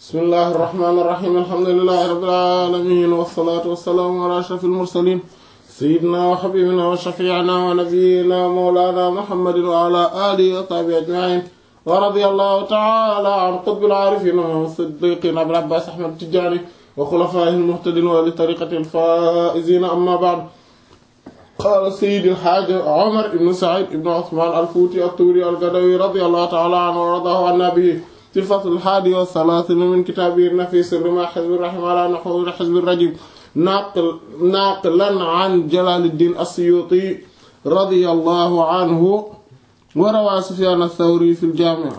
bismillahi irrahmani irrahim alhamdulilahi rabbil alamin wassalatu wassalaamu ala ashrafil mursalin sayyidina wa habibina wa shafiina wa nabiyina mawlana muhammadin wa ala alihi wa sahbihi ajmain wa radiyallahu ta'ala an qutbil arifin wa siddiqin abil abbas ahmad tijani wa khulafaihi almuhtadin wa li tariqati alfaizin amma ba'd qaala sayyid alhaaj Omar ibn Saïd ibn Ousmane al-Fouti at-Touri al-Gadawi radiyallahu ta'ala anhu wa radaahu an nabihi fi al-fasl al-haadi wa salaasiin min kitaabihi an-nafiis rimaa hizbi ar-rahim ala nahwi hizbi ar-rajim naaqilan an Jalaaluddin as-Suyuuti radiyallahu anhu wa rawaa Sufyaan ath-Thawri fi al-Jaami'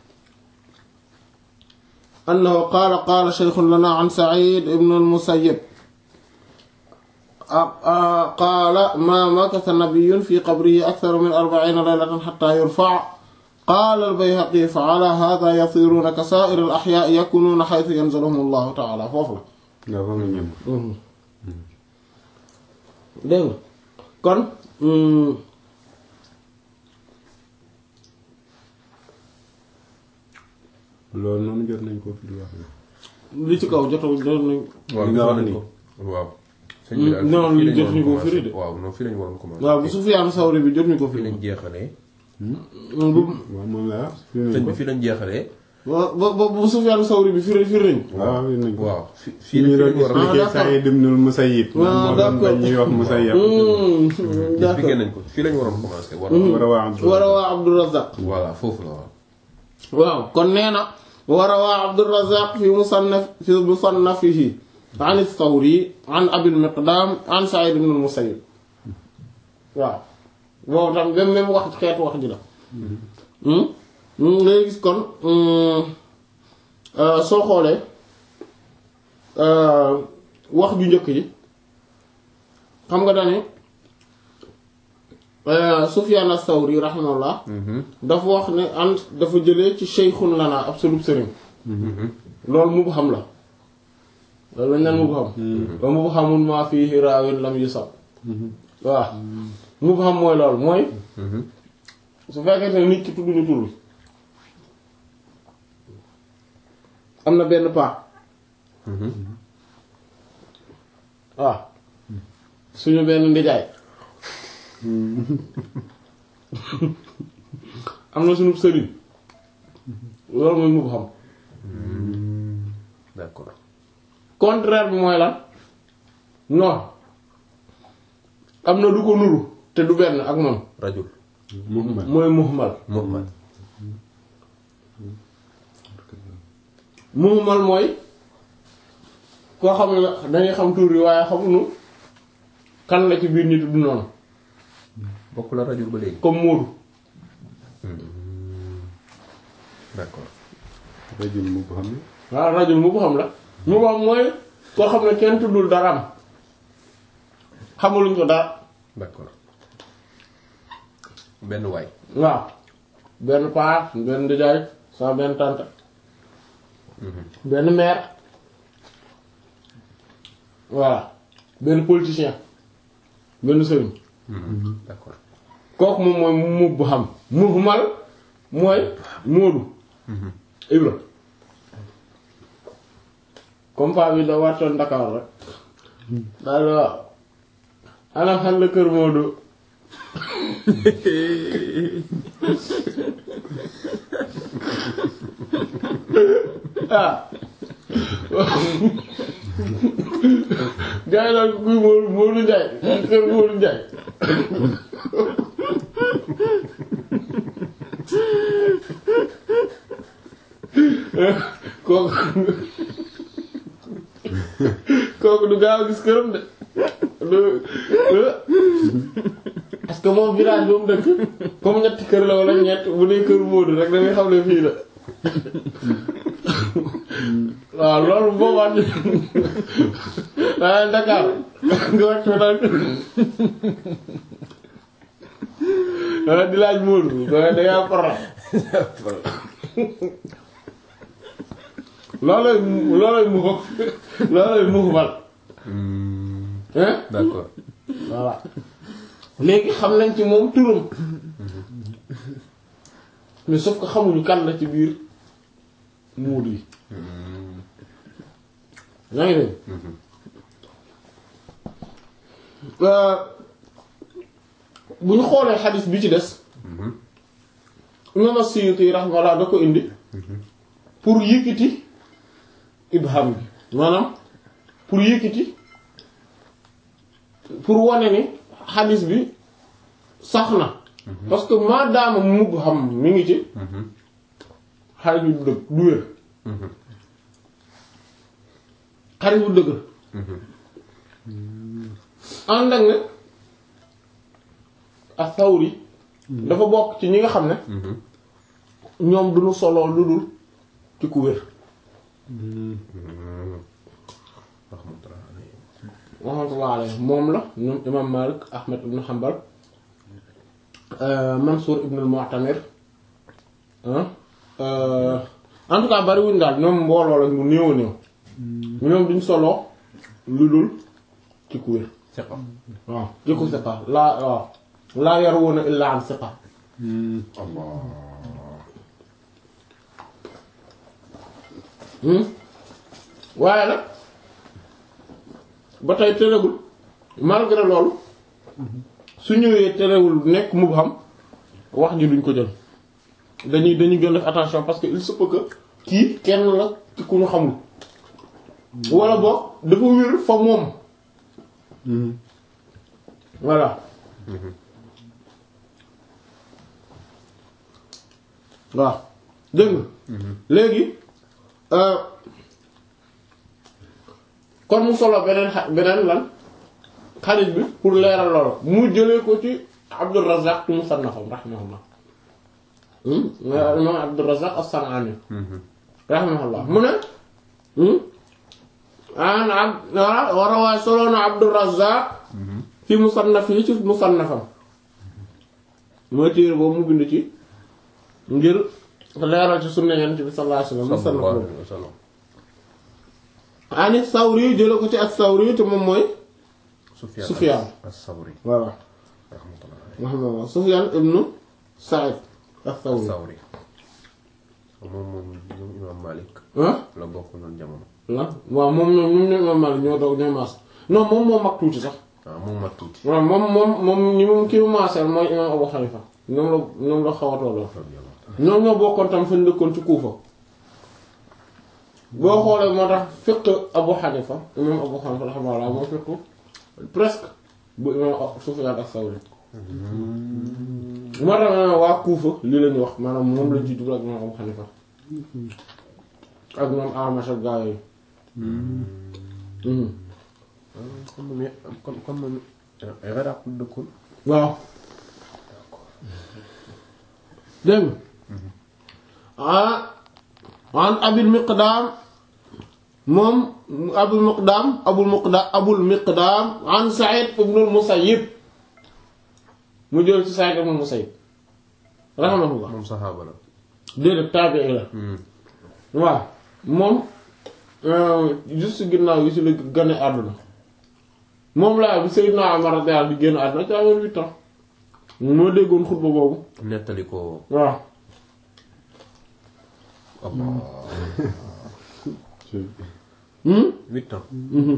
annahu qaala qaala shaykhun lanaa an Sa'iid ibn al-Musayyib qaala maa makatha nabiyyun fi qabrihi akthara min arba'iina laylatan hattaa yurfa'a qaala al-Bayhaqi fa 'alaa haadhaa yasiiruuna ka saa'iri al-ahyaa'i yakuunuuna haythu yanziluhum Allahu ta'aalaa foofu la. waaw foofu la dégg nga kon. loolu noonu jot nañ ko fi di wax. li ci kaw jotoo jot nañ. li nga wax nii waaw. non li jot ñu ko firi de. waaw non fii lañu waroon commencé. waaw bu Sufyaan Sawri bi jot ñu ko fii firi. lañ jeexalee. waaw moom la wax. sëñ bi fii lañ jeexalee. waaw ba ba bu Sufyaan Sawri bi firi firi nañ. waaw fii nañ ko. waaw fi fii fii ñu doon lañ war a. Ah, expliqué d'accord. Saïd ibn al-Musayyib. Ah, moo doon d'accord. bañ ñuy wax Musayyab. d'accord expliqué nañ ko fii lañ waroon commencé. war war a waa war a waa Abdurrazzaq voilà foofu la waaw. waaw kon nee na war a waa Abdurrazzaq fi musannaf fi musannafihi an Thawri an Abil Miqdam an Sa'id ibn al-Musayyib waaw boobu tam même même wax xeetu wax ji la ngay gis kon soo xoolee wax ju njëkk yi xam nga dane Sufyan as-Sawri rahimahullah dafa wax ne an dafa jëlee ci sheykhun lana ab sulub sëriñ loolu mu xam la loolu lañ naan mu xam ba mu xamul maa fiihi raawin lam yusab waaw mu xam mooy loolu mooy su fekkee ne nit ki tudduñu tur bi am na benn paa waaw suñu benn ndijaay am na suñu sëriñ loolu mooy mu xam d'accord. contraire bi mooy lan non am na du ko nuru te du benn ak moom rajul. Muhammad. mooy muhmal Muhammad. muhmal mooy koo xam ne dañuy xam tur yi waaye xamuñu kan la ci biir ñi tudd noonu bokk la rajul ba léegi. comme Moodu d'accord. rajul mubham. waaw rajo mu ko xam la mu ko xam mooy koo xam ne kenn tuddul dara am xamuluñ ko dara d'accord. benn waay. waaw benn paa benn ndijaay sa benn tante benn maire voilà benn politicien benn sëriñ d'accord. kooku moom mooy mu bu xam muhmal mooy Moodu Ibra comme paa bi da wàccoon Dakar rek daal di waaw ana fan la kër Moodu ah gaa yi daal kuy Moodu Moodu Njaay kër Moodu Njaay kooku kooku du gaaw a gis këram de du parce que moom village ba mu dëkk comme ñetti kër la wala ñett bu dee kër Moodu rek da ngay xam ne fii la waaw loolu boobaa ci waaye Dakar nga wàcc fa daal waaye di laaj Moodu waaye da ngaa problème loolooy loolooy mu loolooy mu bal hein d'accord. voilà léegi xam nañ ci moom turam mais sauf que xamuñu kan la ci biir muudu yi yaa ngi dégg bu ñu xoolee xadis bi ci des imam as-Suyuti rahimahullah da ko indi pour yëkkati ibham bi maanaam pour yëkkati pour wane ni xadis bi sax na parce que maadaama mubham mi ngi ci xadis bi du dëgg du wér xadis bu dëgg ànd ak ne as-Sawri dafa bokk ci ñi nga xam ne ñoom duñu soloo lu dul ci ku wér rahmatullah alayhi moom la ñoom imam Malik Ahmed ibn Hanbal Mansour ibn al-Mu'tamir en tout cas bariwuñ daal ñoom mbooloo lañ bu néew a néew ñoom duñ soloo lu dul ci ku wér siqa waaw ci ku siqa laa waaw laa yarwuna illa an siqa waaye nag ba tey terewul malgré loolu su ñëwee terewul nekk mubham wax ji duñ ko jël dañuy dañuy gën def attention parce que il se peut que kii kenn la ci ku ñu xamul wala boog dafa wér fa moom voilà waaw dégg nga léegi kon mu solo beneen xa beneen lan xarit bi pour leeral loolu mu jëlee ko ci Abdur Razzaq ci musannafam rahimahullah imam Abdur Razzaq as-San'ani rahimahullah mu ne an ab war a waay solo na Abdur Razzaq fi musannaf yi ci musannafam mooy téere boobu mu bind ci ngir leeral ci sunna Yonent bi sallallahu alayhi wasallam musannaf boobu ani Sawri jële ko ci as-Sawri te moom mooy Sufyan Sufyan. as-Sawri voilà rahmatullah rahimahullah Sufyan ibnu Sa'id as-Sawri Sawri moom moom ñoom imam Malik ah la bokk noonu jamono lan waaw moom ñoom ñoom ñoo imam Malik ñoo doog ñoo maas non moom moo mag tuuti sax waaw moom mag tuuti waaw moom moom moom ñi moom kii mu maaseel mooy imam Abu Hanifa ñoom la ñoom la xaw a tolloo ñoom ñoo bokkoon tam fañ dëkkoon ci Kuufa boo xoolee moo tax fiqh Abu Hanifa imam Abu Hanifa rahimahullah moo fiqh presque bu imam Sufyan as-Sawri moo tax ma waa Kuufa lii lañu wax maanaam moom lañ ci jublu ak imam Abu Hanifa ak ñoom Amash ak gaa yooyu kon moom kon kon moom Iraq la dëkkoon waaw dégg nga ah an abil miqdaam moom abul miqdaam abul miqdaam abul miqdaam an Sa'id ibnul Musayyib mu jël ci Sa'id ibnul Musayyib rahimahullah moom saxaaba la déedéet taabi'i la waaw moom juste ginnaaw yi si la gane àdduna moom laa bi Seydina Umar radiyallahu anhu di génn àdduna ci amoon huit ans moo déggoon xutba boobu nettali ko waaw Allah hmm huit ans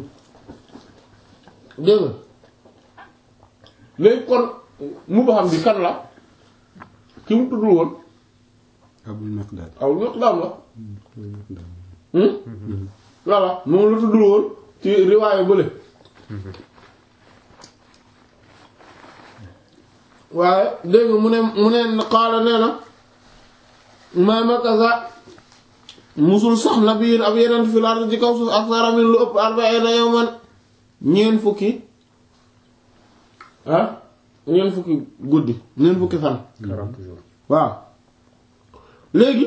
dégg nga léegi kon mu ba xam bi kan la ki mu tuddul woon Abul Miqdad aw miqdaam la hmm voilà moom la tuddul woon ci riwaayu bële waaye dégg nga mu ne mu ne qaala nee na ma makasa musul sax nabiyin ab yeneen fil ard ci kaw suuf aksara min lu ëpp arba'ina yawman ñeen fukki ah ñeen fukki guddi ñeen fukki fan quarante jours waaw léegi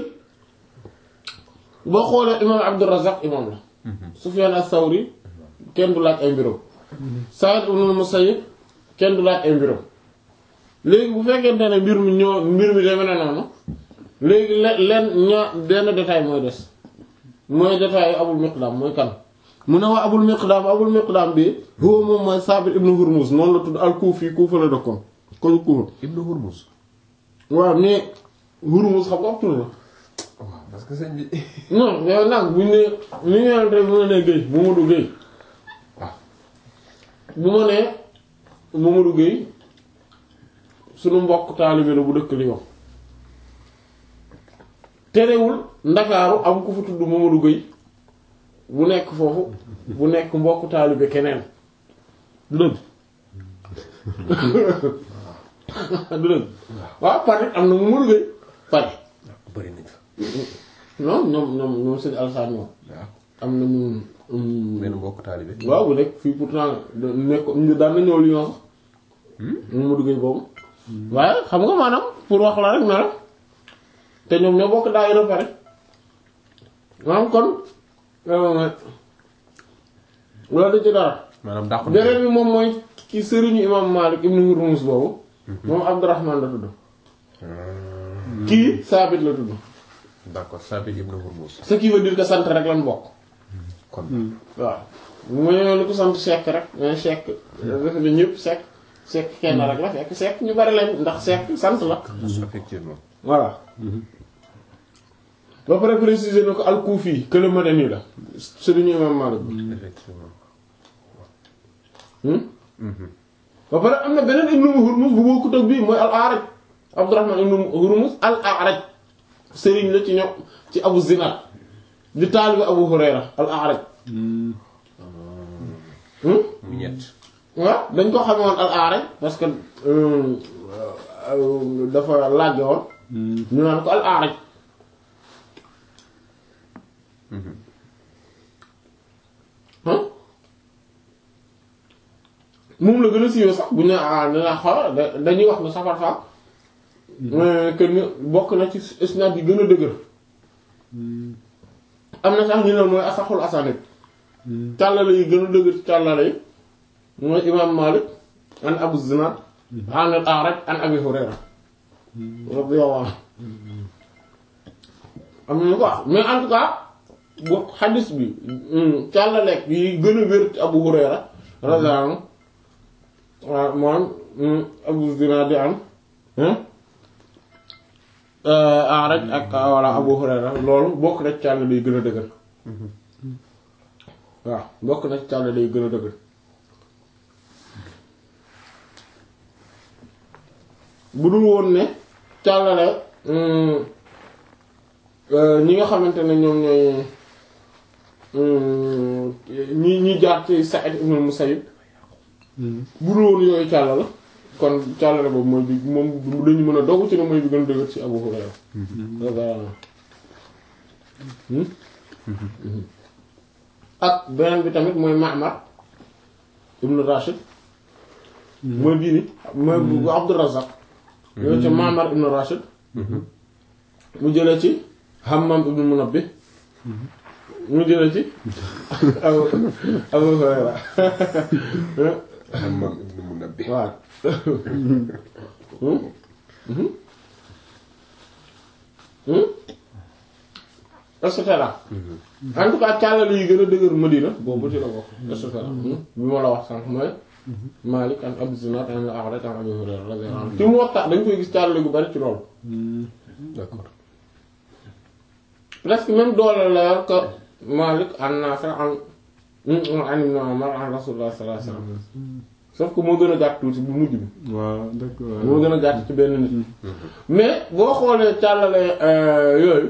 boo xoolee imaam Abdurrazzaq imaam la Sufyaan as-Sawri kenn du laaj ay mbiram Sa'id ibn al-Musayyib kenn du laaj ay mbiram léegi bu fekkente ne mbir mi ñoo mbir mi deme na noonu léegi le leen ñoo benn détail mooy des mooy détail Abul Miqdaam mooy kan mu ne waa Abul Miqdaam Abul Miqdaam bi huwa moom mooy Saabit ibn Hurmuz noonu la tudd al-Kufi Kufa la dëkkoon koñ Kufa Ibnu Hurmuz waaw mais Hurmuz xam nga ab tur la parce que sëñ bi non yow nag buñ ne ni ñu naan rek bu ma nee Guèye Mamadou Guèye ah bu ma nee Mamadou Guèye sunu mbokk taalibe la bu dëkk Lyon terewul ndakaaru am ku fa tudd Mamadou Guèye bu nekk foofu bu nekk mbokk taalibe keneen du dëgg du dëgg waaw Paris am na Mamadou Guèye Paris bëri nañ fa non ñoom ñoom ñoom sëñ Alassane ñoom waaw am nañu um, benn mbokk taalibe waaw bu nekk fii pourtant da nekk daan na ñëw Lyon sax Mamadou Gueye boobu waaye xam nga maanaam pour wax la rek na la te ñoom ñoo bokk daayira pare maanaam kon euh, loolu da ci dara maanaam dàqu beneen bi moom mooy ci sëriñu imam Malik ibn Hurmuz boobu moom Abdurrahman la tudd kii Saabit la tudd d'accord Sabit ibn Hurmuz ce qui veut dire que sant rek lan bokk kon waaw mu ñëw lu ko sant Seck rek mais Seck dafa ne ñëpp Seck Seck kenn rek la fekk Seck ñu bari lañ ndax Seck sant la effectivement voilà ba pare préciser na ko al-Kufi que le Madani la sëriñu imam Malik effectivement hmm ba pare am na beneen ibnu Hurmuz bu bokkut ak bii mooy al-A'raj Abdurrahman ibnu Hurmuz al-A'raj sëriñ la ci ñoom ci Abu Zinad di taalibu Abu Hurayra al-A'raj hmm mu ñett waaw dañ ko xame woon al-A'raj parce que euh, euh, dafa làgge woon ñu naan ko al-A'raj ah moom la gën a siiwee sax bu ñu ah dina xaw da- dañuy wax ne safar fa que ni bokk na ci isnaad yi gën a dëgër am na sax ñu ne mooy asaxul asanid càllale yi gën a dëgër ci càllale yi mooy imaam Malik an Abu Zinad an al-A'raj an Abi Hurayra radiyallahu anhu am na ñu ko wax mais en tout cas bu xadis bi càllaleeg yi gën a wér ci Abu Hurayra radiyallahu anhu waaw moom Abu Zinad di am A'raj ak walla Abu Hurayra loolu bokk na ci càllale yi gën a dëgër waaw bokk na ci càllale yi gën a dëgër bu dul woon ne càllale ñi nga xamante ne ñoom ñooy ñi ñi jaar ci Sa'id ibn Musayyib bu dul woon yooyu càllale kon càllale boobu mooy bi moom dañu mën a dogu ci ne mooy bi gën a dëgër ci Abu Hurayra ak beneen bi tamit mooy Ma'mar ibn Rashid mooy bii ni mooy bu Abdurrazzaq yooyu ci Ma'mar ibn Rashid mu jëlee ci Hammam ibn Munabbih mu jëlee ci Abu Abu Hurayra Hammam ibn Munabbih waaw et cetera en tout cas càllale yi gën a dëgër Madina boobu ci la bokk et cetera bi ma la wax sànq mooy Malik an Abu Zinad an al-A'raj an Abi Hurayra radiyallahu anhu ci Muwatta dañ koy gis càllale gu bari ci loolu d'accord presque même doole la yor que Malik an Nafi' an an Ibn Umar an Rasulullah sallallahu alayhi wasallam sauf que moo gën a gàtt tuuti bu mujj bi waaw d'accord moo gën a gàtt ci benn nit mais boo xoolee càllale yooyu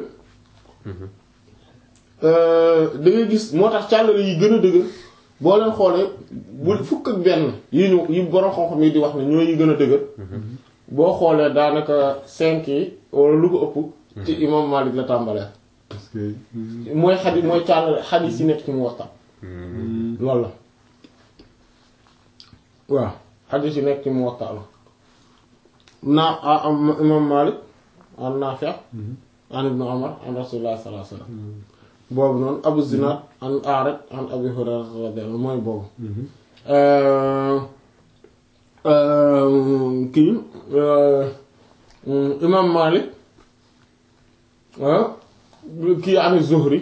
da ngay gis moo tax càllale yi gën a dëgër boo leen xoolee bu fukk ak benn yi ñu yi borom xam-xam yi di wax ne ñooy yi gën a dëgër boo xoolee daanaka cinq yi wala lu ko ëpp ci imam Malik la tàmbalee parce que mooy xadis mooy càllale xadis yi nekk ci Muwatta loolu la waaw xadis yi nekk ci Muwatta la naa a am imam Malik an Nafi' an Ibn Umar an Rasulullah sallallahu alayhi wasallam boobu noonu Abu Zinad an A'raj an Abi Hurayra radiyallahu mooy boobu kii imam Malik kii an Zuhri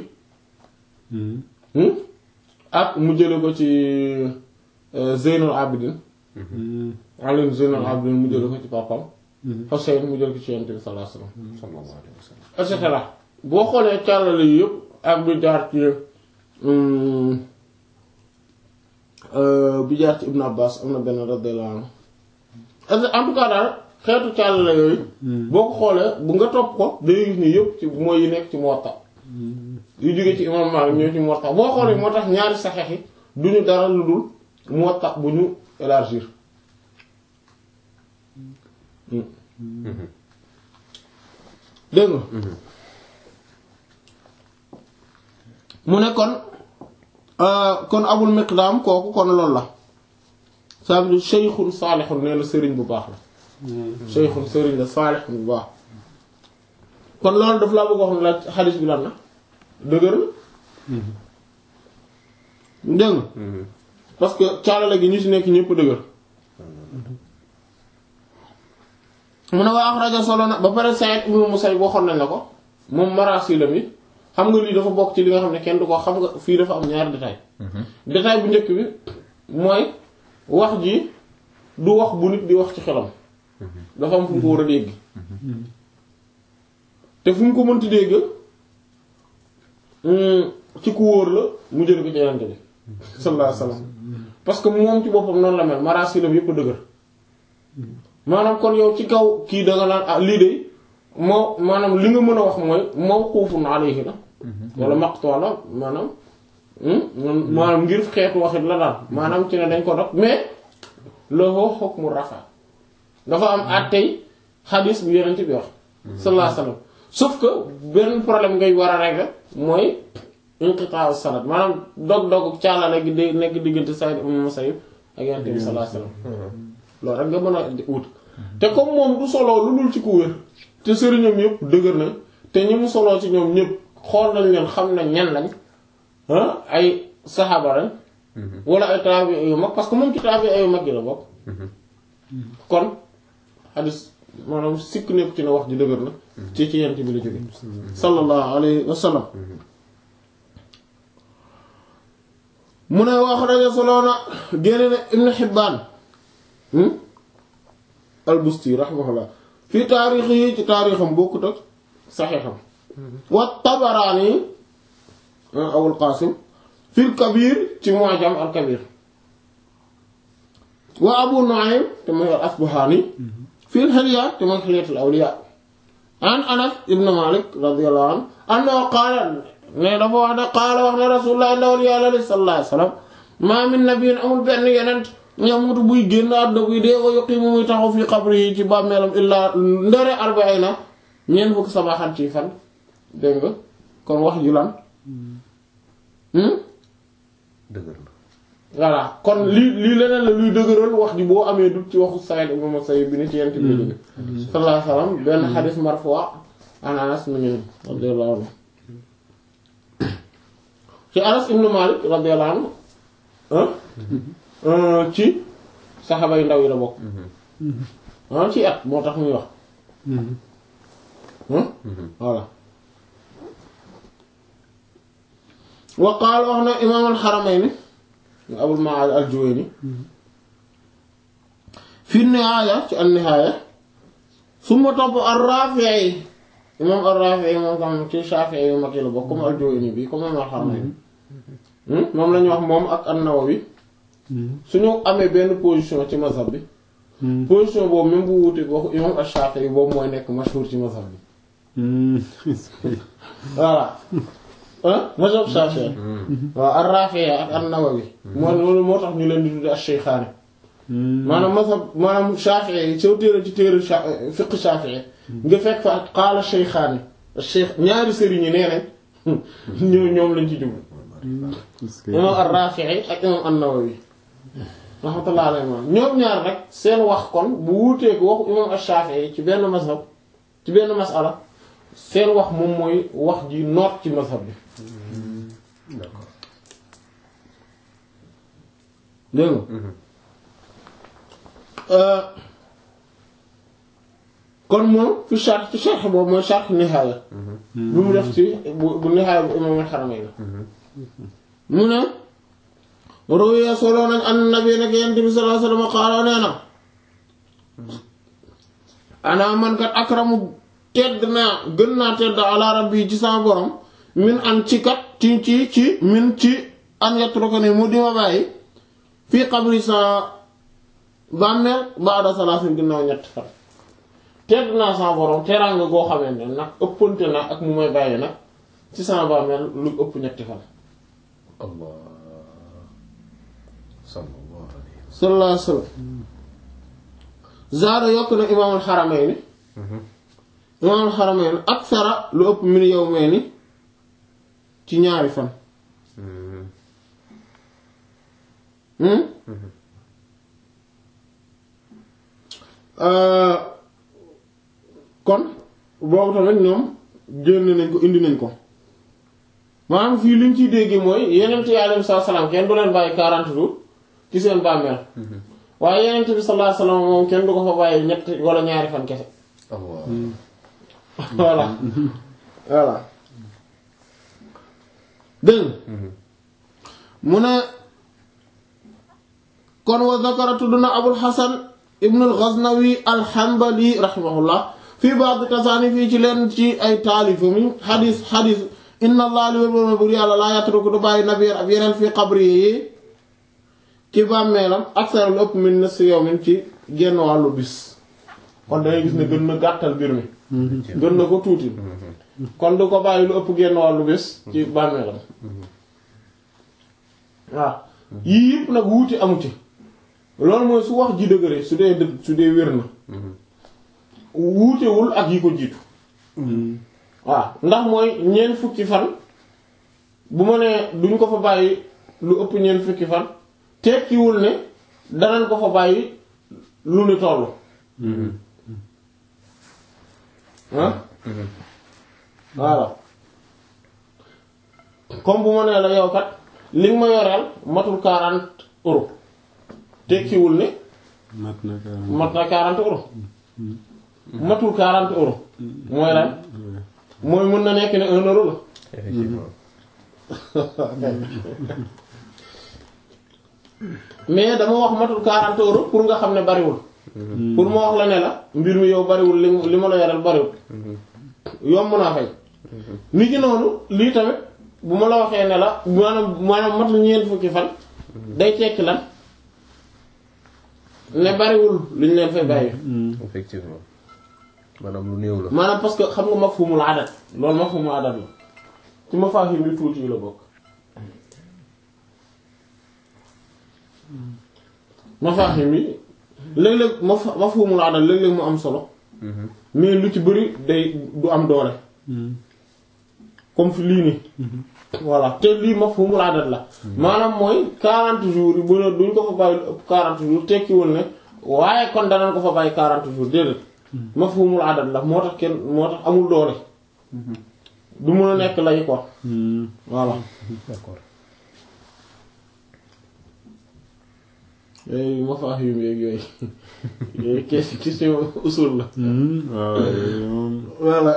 ak mu jële ko ci Zeynul Abidin Ali Zeynul Abidin mu jële ko ci papam Husayn mu jële ko ci Yonent bi sallallahu alayhi wasallam sallallahu alayhi wa sallam et cetera boo xoolee càllale yi yëpp ak bi jaar ci bi jaar ci Ibn Abbas am na benn radiyallahu anhu en tout cas daal xeetu càllale yooyu boo ko xoolee bu nga topp ko day gis ni yëpp ci mooy yi nekk ci Muwatta yu jóge ci imam Maalik ñëw ci Muwatta boo xoolee moo tax ñaari saxeex yi duñu dara lu dul Muwatta bu ñu élargir dégg nga mu ne kon kon abul miqdaam kooku kon loolu la ça veut dire sheykhun saalixun nee na sëriñ bu baax la sheykhun sëriñ la saalixun bu baax kon loolu daf laa bëgg wax ne la xadis bi lan na dëgër na dégg nga parce que caalale gi ñu ci nekk ñëpp dëgër mu ne waa axraja solo na ba pare Sa'id ibn Musayyib waxoon nañ la ko moom marasilam yi xam nga lii dafa bokk ci li nga xam ne kenn du ko xam nga fii dafa am ñaari détail détail bu njëkk bi mooy wax ji du wax bu nit di wax ci xelam dafa am fu mu ko war a dégg te fu mu ko mënti dégg ci ku wóor la mu jël ko ci Yonent bi sallallahu alayhi wasallam parce que moom ci boppam noonu la mel marasilam yépp a dëgër maanaam kon yow ci kaw kii da nga naan ah lii de moo maanaam li nga mën a wax mooy mawqufun alayhi la wala maqtu la maanaam maanaam ngir xeetu waxit la daal maanaam ci ne dañ ko dog mais lahu hukmu rafa dafa am àttey xadiis bi Yonent bi wax sallallahu alayhi wasallam sauf que benn problème ngay war a régler mooy inqita'u sanad maanaam dog-dog caalale gi day nekk diggante Saïd ibn Musayyib ak Yonent bi sallallahu alayhi wasallam loolu rek nga mën a wut te comme moom du soloo lu dul ci ku wér te sëriñam yëpp dëgër na te ñi mu soloo ci ñoom ñëpp xool nañ leen xam nañ ñan lañ ay saxaaba lañ wala ay taabi yu mag parce que moom ci taabi yu mag yi la bokk kon xadis maanaam sikk nekk ci ne wax ji dëgër na ci ci yent bi la jóge sallallahu alayhi wa sallam mu ne wax rajo soloo na génne na Ibn Hibbaan al-Busti rahimahullah fii taarix yi ci taarixam bokkut ak saxiixam wa Tabaraani Abul Qaasim fil Kabir ci Mu'jam al-Kabir wa Abu Nu'aym te mooy al-Asbahaani fil Hilya te mooy Hilyatul Awliyaa an Anas ibn Malik radiyallahu anhu annahu qaala ne dafa wax ne qaala wax ne Rasulullah ndawal Yàlla sallallahu alayhi wa sallam maa min nabiyyin amul benn yonent ñamutu buy génn àdduna buy dee wa yuqimu muy taxaw fi xabri yi ci bàmmeelam illaa ndare arba'ina ñeent fukk sabaxan ci fan dégg nga kon wax ju lan dëgër na voilà kon lii lii leneen la luy dëgëral wax ji boo amee dut ci waxu Saïd ibn Musayyib bi ni ci yent bi jóge sallallahu alayhi wasallam benn xadis marfu' an Anas mu ngi radiyallahu anhu ci Anas ibn Malik radiyallahu anhu ci saxaba yu ndaw yi la bokk ah ci at moo tax muy wax voilà wa qaala wax na imaam al-Haramayni Abul Ma'aali al-Juwayni fi nihaaya ci an-nihaaya summa topp ar-Raafi'i imaam ar-Raafi'i moom tam ci Shaafi'i yu mag yi la bokk comme al-Juwayni bi comme imaam al-Haramayni moom lañu wax moom ak an-Nawawi suñu amee benn position ci mazhab bi position boobu même bu wuute waxu imam Ash-Shafi'i boobu mooy nekk mashhur ci mazhab bi voilà ah mazhab Shafi'i waaw ar-Rafi'i ak an-Nawawi moo loolu moo tax ñu leen di tudde ash-Shaykhaani maanaam mazhab maanaam Shafi'i soo téere ci téere fiqh Shafi'i nga fekk fa qaala Shaykhaani Shaykh ñaari sëriñ yi nee nañ ñoo ñoom lañ ci jublu imam ar-Rafi'i ak imam an-Nawawi rahmatullah alayhi ñoom ñaar rek seen wax kon bu wuutee ko waxu imam ash-Shafi'i ci benn mazhab ci benn masala seen wax moom mooy wax ji noot ci mazhab bi d'accord dégg nga kon moom fi sharh ci sharh boobu mooy sharh nihaaya bi mu def ci bu bu nihaaya bu imam al-Haramayn mu ne ruwiya solo nañ an nabi nag yent bi sallallahu alayhi wasallam qaala nee na ana man kat akramu tedd naa gën naa tedd ala rabbi ci sama borom min an ci kat ci ci ci min ci an yatruka ni mu di ma bàyyi fii xabri sa bàmmeel baada salaasin ginnaaw ñett fan tedd naa sama borom teraanga goo xamante ne nag ëppante na ak mu may bàyyi nag ci sama bàmmeel lu ëpp ñetti fan Allah sallallahu alayhi wa sallallahu alayhi wa sallam zaada yokk na imaamul xaramayni imaamul xaramayni aksara lu ëpp min yawmayni ci ñaari fan sallam. Hmm? Euh, kon boobu tamit ñoom génn nañ ko indi nañ ko maanaam fii liñ ciy dégg mooy yenent yi alayhi salaam kenn du leen bàyyi 40 jours ci seen bàmmeel waaye yenent bi sallallahu alayhi wasallam moom kenn du ko fa bàyyi ñett wala ñaari fan kese Allah voilà voilà dégg nga mu ne kon wa zakara tudd na abul hasan ibnu al-ghaznawi al-hanbali rahimahullah fii ba'd tasaanif fii ci leen ci ay taalifa mi xadis xadis inna allah li wér bor yàlla laa yatruku du bàyyi nabiyyan ab yeneen fii qabri yi ci bàmmeelam aksara lu ëpp min nisfi yawmin ci genn wàllu bis kon dangay gis ne gën na gàttal mbir mi gën na ko tuuti kon du ko bàyyi lu ëpp genn wàllu bis ci bàmmeelam waaw yii yëpp nag wuute amu ci loolu mooy su wax ji dëgëree su dee dëgg su dee wér na wuutewul ak yi ko jiitu waaw ndax mooy ñeent fukki fan bu ma nee duñ ko fa bàyyi lu ëpp ñeent fukki fan tekkiwul ne danañ ko fa bàyyi lu ni toll ah voilà comme bu ma nee la yow kat li nga ma yoreel matul 40 euros tekkiwul ne mat na ka mat na 40 euros matul 40 euros mooy lan mooy mën na nekk ne 1 euro la effectivement mais dama wax matul 40 euros pour nga xam ne bariwul pour ma wax la ne la mbir mi yow bariwul li li ma la yoreel bariwul yomb naa fay ni ki noonu lii tamit bu ma la waxee ne la maanaam maanaam mat na ñeent fukki fan day tekki lan ne bariwul li ñu leen fay bàyyi effectivement maanaam lu néew la maanaam parce que xam nga mafhumul adat loolu mafhumul adat la ci mafahim yu tuuti yi la bokk mafahim yi léeg-léeg maf mafhumul adat léeg-léeg mu am solo mais lu ci bëri day du am doole comme fi lii nii voilà te lii mafhumul adat la maanaam mooy 40 jours yi bu ne duñ ko fa bàyyi lu ëpp 40 jours tekkiwul ne waaye kon danañ ko fa bàyyi 40 jours déedéet mafhumul adat la moo tax kenn moo tax amul doole du mën a nekk lay quoi voilà d'accord yooyu mafahim yeeg yooyu yooyu question question usul la waaw moom voilà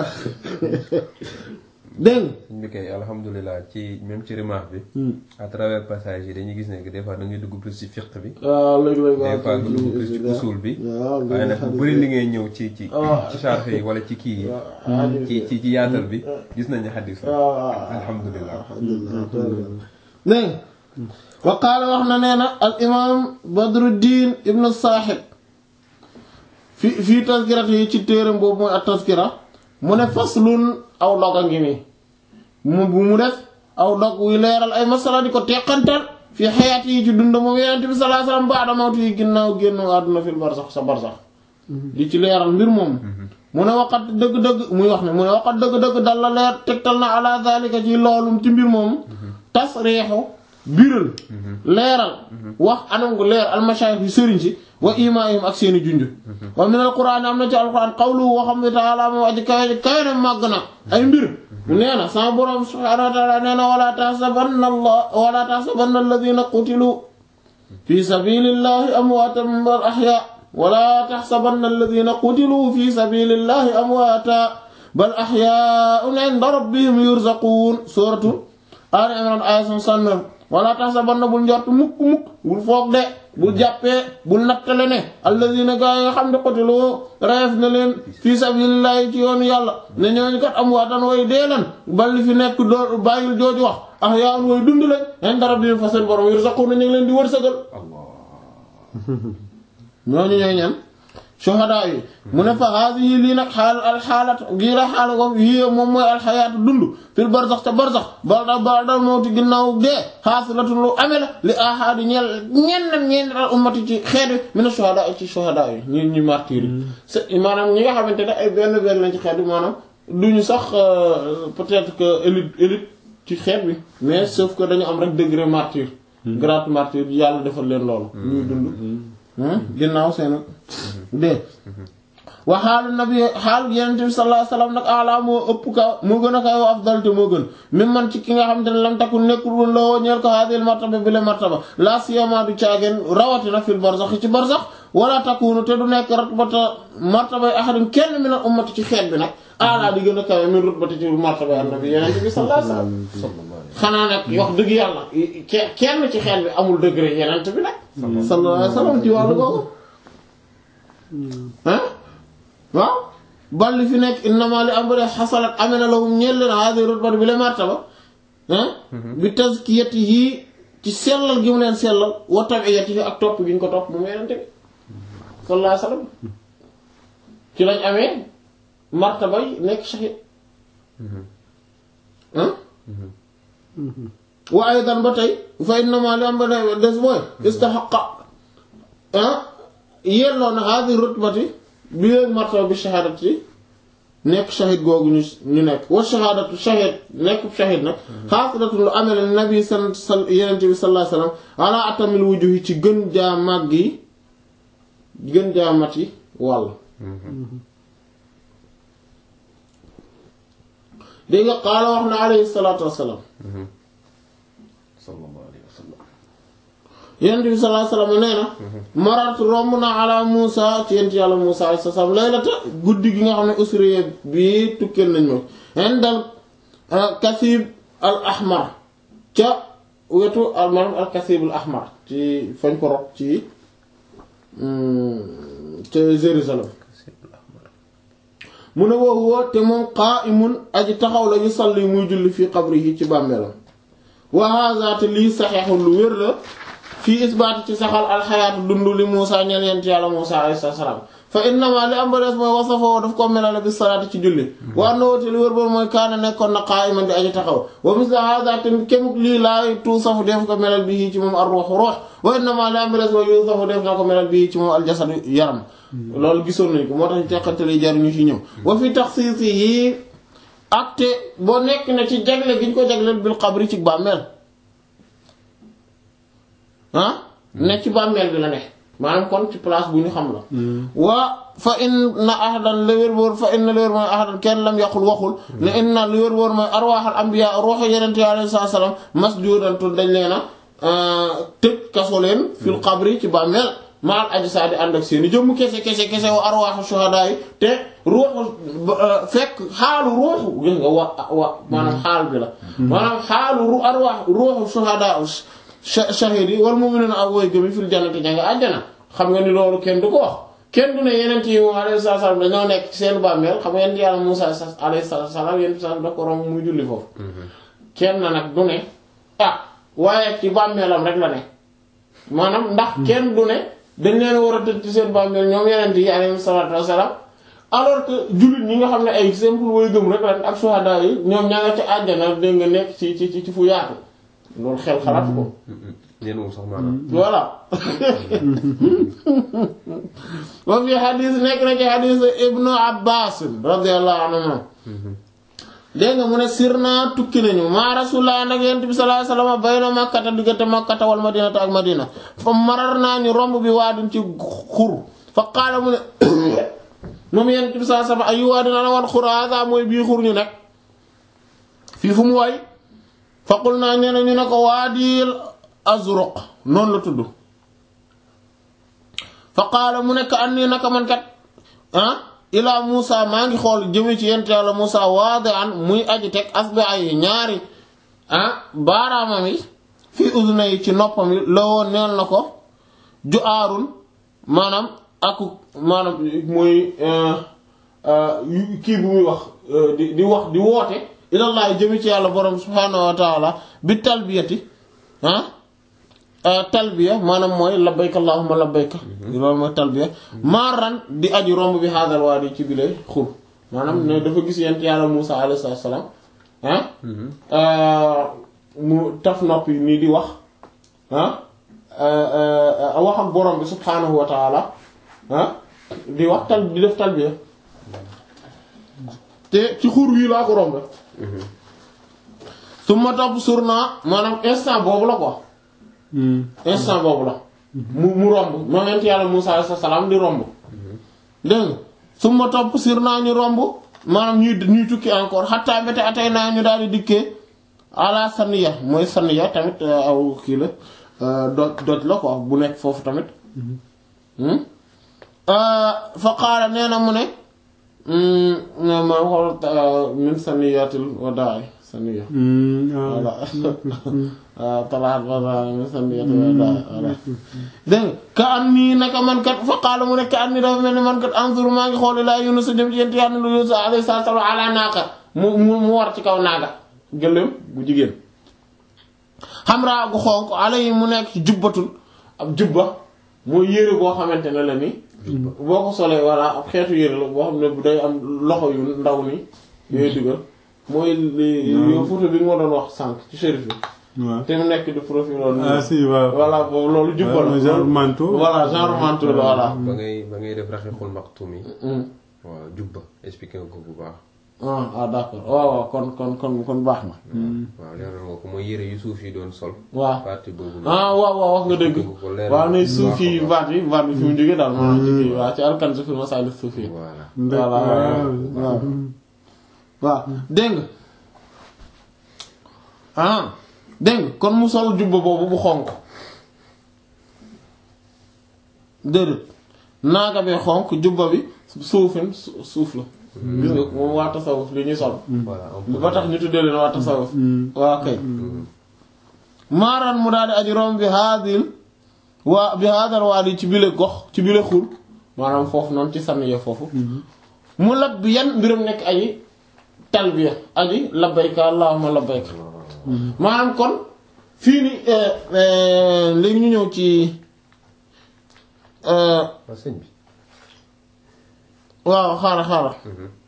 dégg suñ bi kay alhamdulilah ci même ci remarque bi à travers passage yi dañuy gis ne que des fois da ngay dugg plus ci fiqh bi waaw léeg-léeg des fois nga dugg plus ci usul bi waaw waaye nag bu bëri li ngay ñëw ci ci Ah. ci charge yi wala ci kii yi ci ci ci yaatal bi gis nañ ne xaddis la alhamdulilah dégg wa qaala wax na nee na al imam badruddin ibnu saaxib fi fii taskirat yi ci téeram boobu mooy at taskira mu ne faslun aw dog a ngi nii mu bu mu def aw dog wuy leeral ay masala di ko teqantal fi xayaat yi ci dund moom yonent bi sallallahu alayhi wasallam ba'da mawti yi ginnaaw génn àdduna fil barsax sa barsax di ci leeral mbir moom mu ne waqat dëgg-dëgg muy wax ne mu ne waqat dëgg-dëgg dal la leer tegtal na ala zalika ci loolum ci mbir moom tasriixu biral leeral wax anam gu leer almashayikh yi sëriñ si wa imaayum ak seeni junj wa min alquran am na ci alquran qawlu woo xam ne taala moom aji kawe kawe na màgg na ay mbir nee na sama borom subhanahu wa taala nee na wala taxsabanna allah wala taxsabanna alladina qutilu fi sabilillahi amwaatan bal ahya wala taxsabanna alladina qutilu fi sabilillahi amwaata bal ahyaun inda rabbihim yurzaqun suratu Ali Imran aya 69 wala tahsabanna bul njort mukk mukk bul foog de bul jàppee bul nattale ne alladina gaa yi nga xam ne qatiloo reef na leen fii sabilillahi ci yoonu yàlla ne ñooñu kat am waatan way dee lan bal li fi nekk doo bàyyil jooju wax ahya'un way dund lañ inda rabbihim fa seen borom yurzaquna ñu ngi leen di wërsëgal ñooñu ñooy ñan shuhada yi mu ne fa haadihi lii nag xaal alxaalat gii la xaala ko yii moom mooy alxayaatu dund fil barzax te barzax bada badal mawti ginnaaw dee xaasilatun lu amee la li ahaadi ñeel ñenn ñenn al ummati ci xeet wi mina shuhada ci shuhada yi ñu ñu martyr yi maanaam ñi nga xamante ne ay benn benn lañ ci xeet wi maanaam duñu sax peut-être que élite élite ci xeet bi mais sauf que dañu am rek degré martyr grade martyr yàlla defal leen loolu ñuy dund ginnaaw seen dee wa xaalu nabi xaalu yenente bi sallallahu alayhi wasallam nag ala moo ëpp kaw moo gën a kaw afdal te moo gën même man ci ki nga xam te ne lam takku nekkul woon la woo ñeel ko hadil martaba bi la martaba la siyama du caageen rawatina fil barzax ci barzax wala takkuunu te du nekk ratbata martabay ahadin kenn min al ummati ci xeet bi nag ala di gën a kawe min rutbati ci martabay annabi yenente bi sallallahu alayhi wasallam xanaa nag wax dëgg yàlla kenn ci xeet bi amul degré yenente bi nag sallallahu alayhi wasallam ci wàllu googu ah waaw bal li fi nekk innama li am bare xasalat amee na lahum ñeel leen hadi rutbati bi la martaba ah bi tazkiyatihi ci sellal gi mu leen sellal wa tabiyatihi ak topp gi ñu ko topp moom yenente bi sallallahu alayhi wasallam ci lañ amee martaba yi nekk shahid ah wa aydan ba tey fa innama li am ba des mooy istahaqa ah yelloo na hadi rutbati bi leen martaba bi shahadati nekk shahid googu ñu ñu nekk wa shahadatu shahid nekk shahid nag xaasilatun lu amee la nabi sal yenent bi sallallahu alayhi wasallam ala atamil wujuhi ci gën jaa màgg yi gën jaa mat yi wàll dégg nga qaala wax na alayhi salaatu wassalaam sallallahu alayhi wa sallam yonent bi sallallahu alayhi wasallam nee na marat romb na ala Muusa ci yent yàlla Muusa alayhi salaam laylata guddi gi nga xam ne usriya bi tukkeel nañ ma indal kasib al ahmar ca wetu al maanaam al kasib al ahmar ci fañ ko rob ci ca Jérusalem mu ne woo woo te moom qa'imun aji taxaw la yusalli muy julli fii qabrihi ci bàmmeelam wa hadha te lii saxeexul lu wér la fii isbaat ci saxal alxayaatu dund li Muusa ñeel yent yàlla Muusa alayhi salaam fa innama li am ba des mooy wasafoo daf ko melale bi salaati ci julli wa annahu te li wér boon mooy kaana nekkoon na qaa'iman di aji taxaw wa misla hada te kemuk lii laay tuusafu def ko melal bi ci moom ar ruux ruux wa innama li am ba des mooy yuusafu def na ko melal bi ci moom aljasad yaram loolu gisoon nañ ko moo tax ñu teqantali jaruñu ci ñëw wa fi taxsiisi yi ak te boo nekk na ci jagle gi ñu ko jagleel bil qabri ci bàmmeel ah ne ci bàmmeel bi la ne maanaam kon ci place bu ñu xam la waa fa inna ahadan la wér wóor fa inna la wér mooy ahadan kenn lam yaqul waxul ne inna lu wér wóor mooy arwaaxal ambiya ruuxu yenente yi alayhi salaam masjudatun dañ leen a tëj kaso leen fil qabri ci bàmmeel maal ajsaadi ànd ak seeni jëmm kese kese kese wa arwaaxu shuhadaa yi te ruuxu fekk xaalu ruuxu gis nga wa wa maanaam xaal bi la maanaam xaalu ru arwaax ruuxu shuhadaa shahid yi wal mu'minuna ak woy gëmi fil jannati ña nga àjjana xam nga ni loolu kenn du ko wax kenn du ne yeneen yi moom alayhi salaam dañoo nekk ci seen bàmmeel xam nga yent yàlla Muusaa alayhi salaam yent salaam da ko romb muy julli foofu kenn nag du ne ah waaye ci bàmmeelam rek la ne maanaam ndax kenn du ne dañ leen war a tëj ci seen bàmmeel ñoom yeneen yi alayhi salaatu wassalaam alors que jullit ñi nga xam ne ay simple woy gëm rek la ak suhadaa yi ñoom ña nga ci àjjana dégg nga nekk ci ci ci fu yaatu loolu xel xalaat ko. ñenn moom sax maanaam. voilà. wa fi xadis nekk na ci xadis Ibnu Abbas radiyallahu anhuma dégg nga mu ne sirna tukki nañu ma rasulullah nag yent bi sallallahu alayhi wasallam bayna makkata diggante makkata wal madinata ak madina fa marar naa ñu romb bi waadin ci xur fa qaala mu ne moom yent bi sallallahu alayhi wasallam ayu waadin ana wan xur hada mooy bii xur ñu nekk fii fu mu way faqul naa nee na ñu ne ko waadil azruq noonu la tudd fa qaala mu nekk an nii naka man kat ah ilaa Muusa maa ngi xool jëme ci yent yàlla Muusa waade an muy aji teg asbi ay ñaari ah baaraamam yi fii udna yi ci noppam yi la woon neel na ko ju aarun maanaam aku maanaam mooy kii bu muy wax di di wax di woote ilallaah jëmi ci yàlla borom subhaanahu wa taala bi talbiyati ah talbiya maanaam mooy labbayka allahumma labbayka loolu mooy talbiya maaran di aji romb bi haadal waadi ci bile xur maanaam ne dafa gis yent yàlla Muusa alayhi salaam ah mu taf nopp yi nii di wax ah wax ak borom bi subhaanahu wa taala ah di wax tal di def talbiya te ci xur wii laa ko romb su ma topp sur naa maanaam instant boobu la quoi instant boobu la mu mu romb moom yent yàlla Muusa alayhi salaam di romb dégg nga su ma topp sur naa ñu romb maanaam ñuy ñuy tukki encore xattaa mbete atay naa ñu daal di dikkee ala saniya mooy saniya tamit aw kii la doj doj la quoi bu nekk foofu tamit fa qaala nee na mu ne ma xool min saniyatil wadaay saniya voilà waaw talaat ba min saniyatil wadaay voilà dégg nga ka an nii naka man kat fa qaala mu ne ka an nii dafa mel ni man kat anzur maa ngi xool laa Yunus jëm ci yent yàlla Yunus alayhi salaam ala naaka mu mu war ci kaw naaga gëléem bu jigéen xamraa gu xonq alay mu nekk ci jubbatul ab jubba mooy yére boo xamante ne la ni boo ko solee walla ab xeetu yére la boo xam ne day am loxo yu ndaw ni yooyu dugal mooy yow photo bi nga ma doon wax sànq ci shérif bi te mu nekk di profil loolu ah si waaw voilà boobu loolu jubba la genre manteau voilà genre manteau la voilà ba ngay ba ngay def raxiixul maxtum yi waaw jubba expliqué nga ko bu baax ah ah d'accord waaw waaw kon kon kon kon baax na waaw leeral nga ko mooy yére yu suuf yi doon sol waaw partie boobu ah waaw waaw wax nga dëgg ko leeral waaw ne bu suuf baax a yi baax. baat yi baat bi fi mu jógee daal maanaam ci kii waaw ci alkanzu fi masaali suuf yi voilà voilà waaw waaw dégg nga ah dégg nga kon mu sol jubba boobu bu xonq déedéet naaga bee xonq jubba bi suufin su- suuf la gis nga moom waa tasawuf li ñuy sol voilà un peu ba tax ñu tuddee leen waa tasawuf waa kay maaraan mu daal di aji rom bi haadil waa bi haadal waadi ci bile gox ci bile xur maanaam foofu noonu ci sànniya foofu mu lab bi yan mbiram nekk aji talbiya aji labbayka allahumma labbayka maanaam kon fii ni léegi ñu ñëw ci waa sëñ bi waaw xaaral xaaral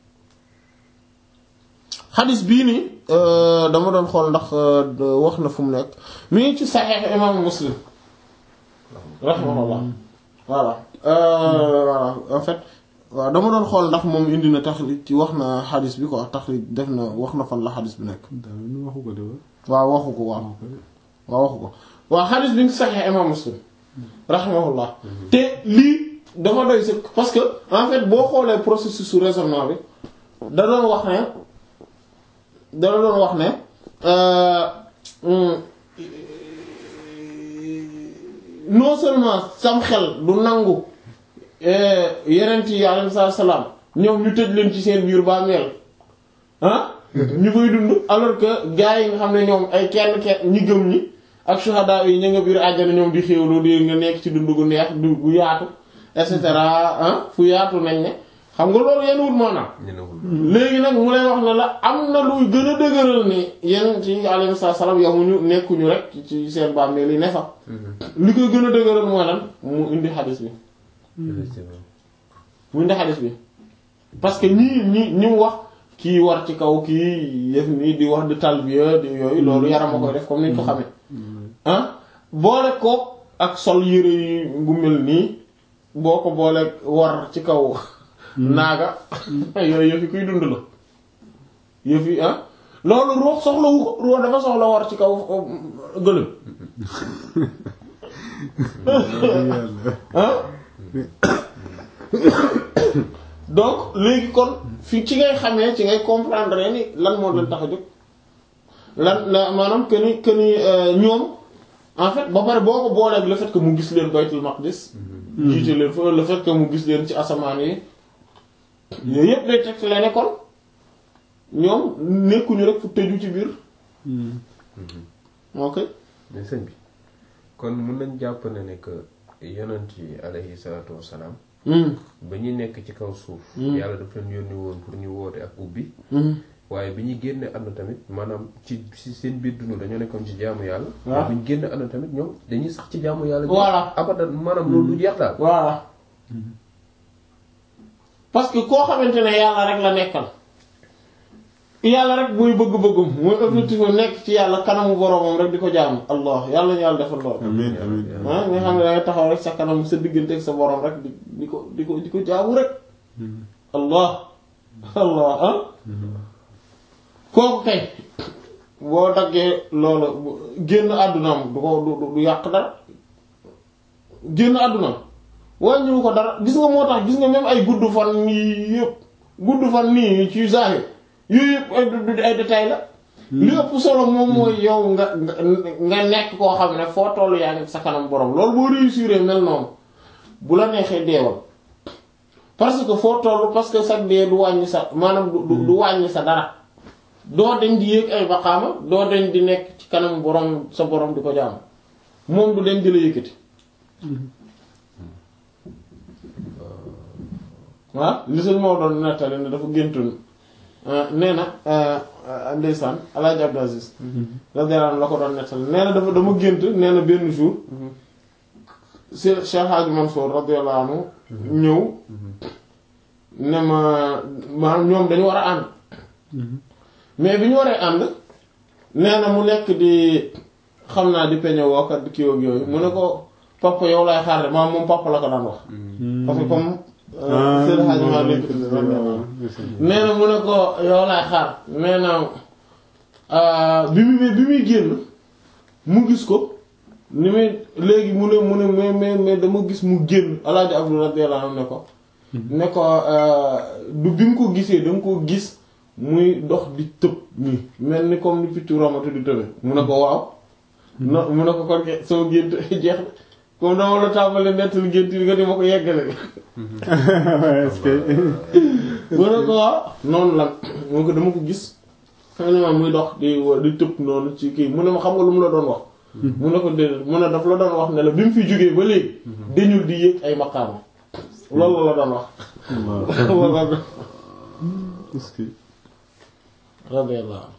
xadis bii nii dama doon xool ndax wax na fu mu nekk mi ngi ci saxiix imaamu muslim rahimahullah voilà voilà en fait waaw dama doon xool ndax moom indi na taxrij ci wax na xadis bi quoi taxrij def na wax na fan la xadis bi nekk daal nu waxu ko de wa waaw waxu ko waaw waaw waxu ko waaw xadis bi ngi ci saxiix imaam muslim rahimahullah te lii dama doy sëkk parce que en fait boo xoolee processus su raisonnement bi da doon wax ne da doon wax ne non seulement sam xel du nangu yeneen yi alayhi salaam ñoom ñu tëj leen ci seen biir bàmmeel ah ñu fay dund alors que gars yi nga xam ne ñoom ay kenn kenn ñi gëm ñi ak shuhada yi ñu nga biir àjjana ñoom di xéewlu di nga nekk ci dund gu neex du gu yaatu et cetera ah fu yaatu nañ ne xam nga loolu yenn wut moo na ñenewul léegi nag mu lay wax ne la am na luy gën a dëgëral ni yenn ci alayhi salaam yamuñu nekkuñu rek ci seen bàmmeel yi ne fa li koy gën a dëgëral mooy lan mu indi xadis bi effectivement mu indi xadis bi parce que ñii ñi ñi mu wax kii war ci kaw kii yëf nii di wax di talbiya di yooyu loolu yaram a koy def comme niñ ko xamee ah boole ko ak sol yére yi bu mel nii boo ko boole war ci kaw naaga yooyu yëf yi kuy dund la yëf yi ah loolu ruux soxlawu ko ruux dafa soxla war ci kaw gëlëm ah donc léegi kon fi ci ngay xamee ci ngay comprendre ni lan moo leen tax a jóg lan la maanaam que ni que ni ñoom en fait ba pare boo ko booleeg le fait que mu gis leen baytul maqdis jiite leen fa le fait que mu gis leen ci asamaan yi yooyu yëpp day teg la ne kon ñoom nekkuñu rek fu tëju ci biir ok mais sëñ bi kon mun nañ jàpp ne ne que yonent yi alayhi salaatu wassalaam ba ñuy nekk ci kaw suuf yàlla daf leen yónni woon pour ñu woote ak ubbi waaye bi ñuy génne àdduna tamit maanaam ci ci seen biir dund dañoo nekkoon ci jaamu yàlla waaw bi ñu génne àdduna tamit ñoom dañuy sax ci jaamu yàlla Voilà. abadan maanaam loolu du jeex daal voilà parce que koo xamante ne yàlla rek la nekkal yàlla rek mooy bëgg-bëggum mooy objectif am nekk ci yàlla kanamu boromam rek di ko jaamu allah yàlla ñu yàlla defal lool amiin amiin ah nga xam ne dangay taxaw rek sa kanam sa diggante ak sa borom rek di di ko di ko di ko jaamu rek allah allah ah kooku kay boo daggee loolu bu- génn àddunaam du ko du du yàq dara génn àddunaam wàññiwu ko dara gis nga moo tax gis nga même ay gudd fan yii yëpp gudd fan nii ci zahir yooyu yëpp ay du- du- ay détails la li ëpp solo moom mooy yow nga nga nga nekk koo xam ne foo tollu yaa ngi sa kanam borom loolu boo réussir mel noonu bu la neexee deewal parce que foo toll parce que sax dee du wàññi sa maanaam du du- du wàññi sa dara doo dañ di yéeg ay baqaama doo dañ di nekk ci kanam borom sa borom di ko jaam moom du dañ di la yëkkati waaw li sëñ moo doon nettali ne dafa géntoon nee na ndeysaan Alaaji Abdou Aziz radiyallahu anhu la ko doon nettali nee na dafa dama gént nee na benn jour si Cheikh Hadji Mansour radiyallahu anhu ñëw ne ma maanaam ñoom dañu war a ànd mais bi ñu waree ànd nee na mu nekk di xam naa di peñe wookat di kii ak yooyu mu ne ko papa yow laay xaar de maanaam moom papa la ko daan wax parce que comme Seydi Hadji Malick nee na mu ne ko yow laay xaar nee na bi muy bi muy génn mu gis ko ni muy léegi mu ne mu ne mais mais mais dama gis mu génn Alaaji Abdou radiyallahu anhu ne ko ne ko du bi mu ko gisee danga ko gis muy dox di tëb nii mel ni comme ni picc romatu di tëbe mu ne ko waaw no mu ne ko kon ke soo gént jeex na comme dama la tàmbali nettali gént bi nga di ma ko yeggale est-ce que mu ne ko waaw noonu la mu ne ko dama ko gis xam ne ma muy dox di di tëb noonu ci kii mu ne ma xam nga lu mu la doon wax mu ne ko déedéet mu ne daf la doon wax ne la bi mu fi jógee ba léegi dañul di yéeg ay maqaama loolu la doon wax waaw est-ce que radiyallahu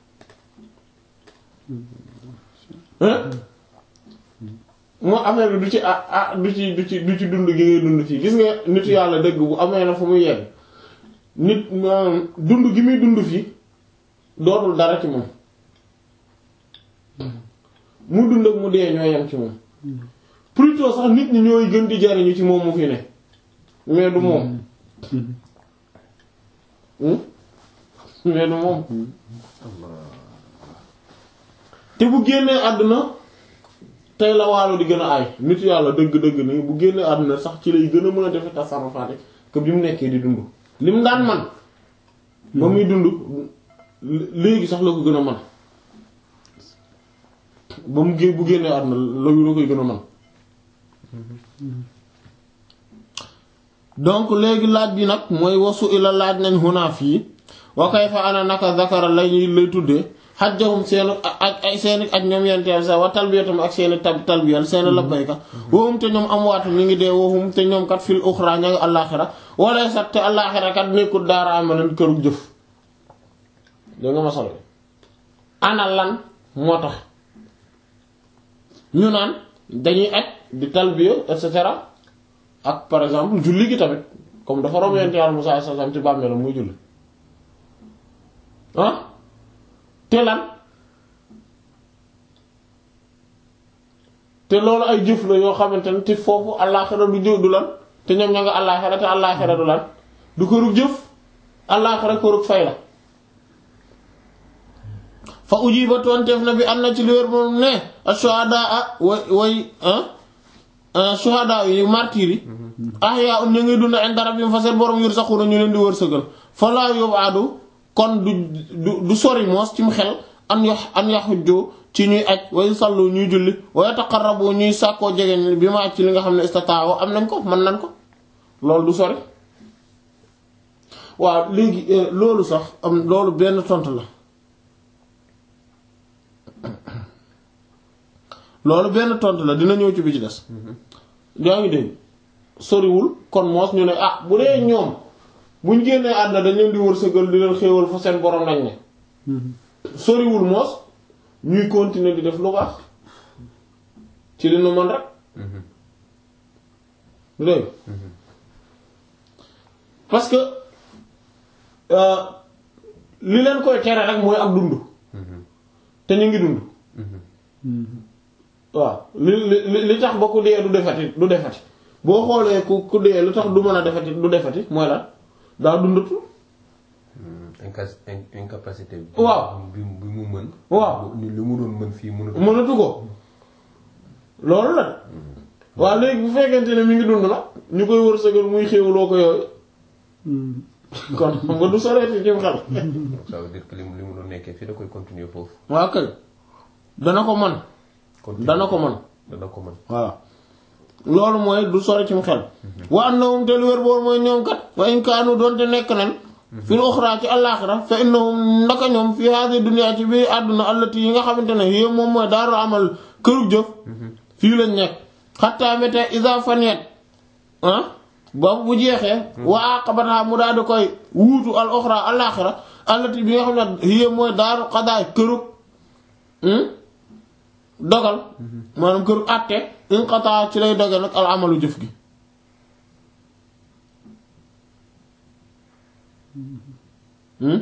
anhu moo affaire bi du ci ah ah du ci du ci du ci dund gi ngay dund fii gis nga nitu yàlla dëgg bu amee na fu muy yegg nit maanaam dund gi muy dund fii dootul dara ci moom mu dund ak mu dee ñoo yem ci moom plutôt sax nit ñi ñooy gën di jariñu ci moom mu fi ne mais du moom Hmm? mais du moom te bu génnee àdduna tey la waalo di gën a aay nit yàlla dëgg-dëgg ni bu génnee àdduna sax ci lay gën a mën a defe tasarrufaat que bi mu nekkee di dund lim daan man ba muy dund léegi sax la ko gën a man ba mu gé bu génnee àdduna la la koy gën a man donc léegi laaj bi nag mooy wasu ila laaj nañ xunaaf yi wa kayfa ana naka zakara lay lay tuddee xajjahum seeni aj ay seeni aj ñoom yenteel sa wa talbiyatum ak seeni tab talbiyal seeni labbayka waxum te ñoom am waatu ñu ngi dee waxum te ñoom kat fil uxra ña nga àllaaxira wala sax te àllaaxira kat nekkul daara amalan kërug jëf da nga ma solo ana lan moo tax ñu naan dañuy aj di talbiya et cetera ak par exemple julli gi tamit comme dafa romb yonent Yàlla Musaa sallallahu alayhi wasallam ci bàmmeelam muy julli ah te lan te loolu ay jëf la yoo xamante ne te foofu àllaaxira du jëf du lan te ñoom ña nga àllaaxira te àllaaxira du lan du kërug jëf àllaaxira kërug fay la fa ujiba tonteef na bi am na ci li wér moom ne ashuhadaa way way shuhadaa yi martyr yi ahyaa un ñu ngi dund inda rabbihim fa seen borom yurzaquuna ñu leen di wërsëgal fa laa yub'adu kon du du du sori moos ci mu xel an yax an yaxujju ci ñuy aj way sallu ñuy julli wa yataqarrabu ñuy sàkkoo jegeñ bi ma aj ci li nga xam ne istataaw am nañ ko mën nañ ko loolu du sori waaw léegi loolu sax am loolu benn tontu la loolu benn tontu la dina ñëw ci bi ci des yaa ngi dégg soriwul kon moos ñu ne ah bu dee ñoom buñ génnee àdduna dañ leen di wërsëgal di leen xéewal fa seen borom lañ ne soriwul moos ñuy continuer di def lu baax ci li nu mën rek dégg parce que euh, li leen koy tere rek mooy ak dund te ñu ngi dund waaw li li li tax ba ku dee du defati du defati boo xoolee ku ku dee lu tax du mën a defati du defati mooy la daa dundatu incas in- incapacité bi Waaw. bi bi mu mën Waaw. ni li mu doon mën fii mënatu mënatu ko loolu la de waaw léegi bu fekkente ne mi ngi dund nag ñu koy wërsëgal muy xéewloo ko yooyu kon xam nga du soreeti ci xel ça veut dire que li mu li mu doon nekkee fii da koy continuer foofu waaw kay dana ko man continuer dana ko man dana ko mën voilà loolu mooy du sore ci xel wa annahum te lu wér boor mooy ñoom kat wa in kaanu doonte nekk nan fil uxra ci àllaaxira fa innahum ndaka ñoom fi hadi dunya ci biir àdduna allati yi nga xamante ne yé moom mooy daaru amal kërug jëf fii lañ nekk xattaa mete isa faniyat ah boobu bu jeexee wa aqabata mu daal di koy wuutu al uxra àllaaxira allati bi nga xam ne yé mooy daaru xadaay kërug dogal maanaam kër àtte inqata ci lay doge nag al amalu jëf gi hmm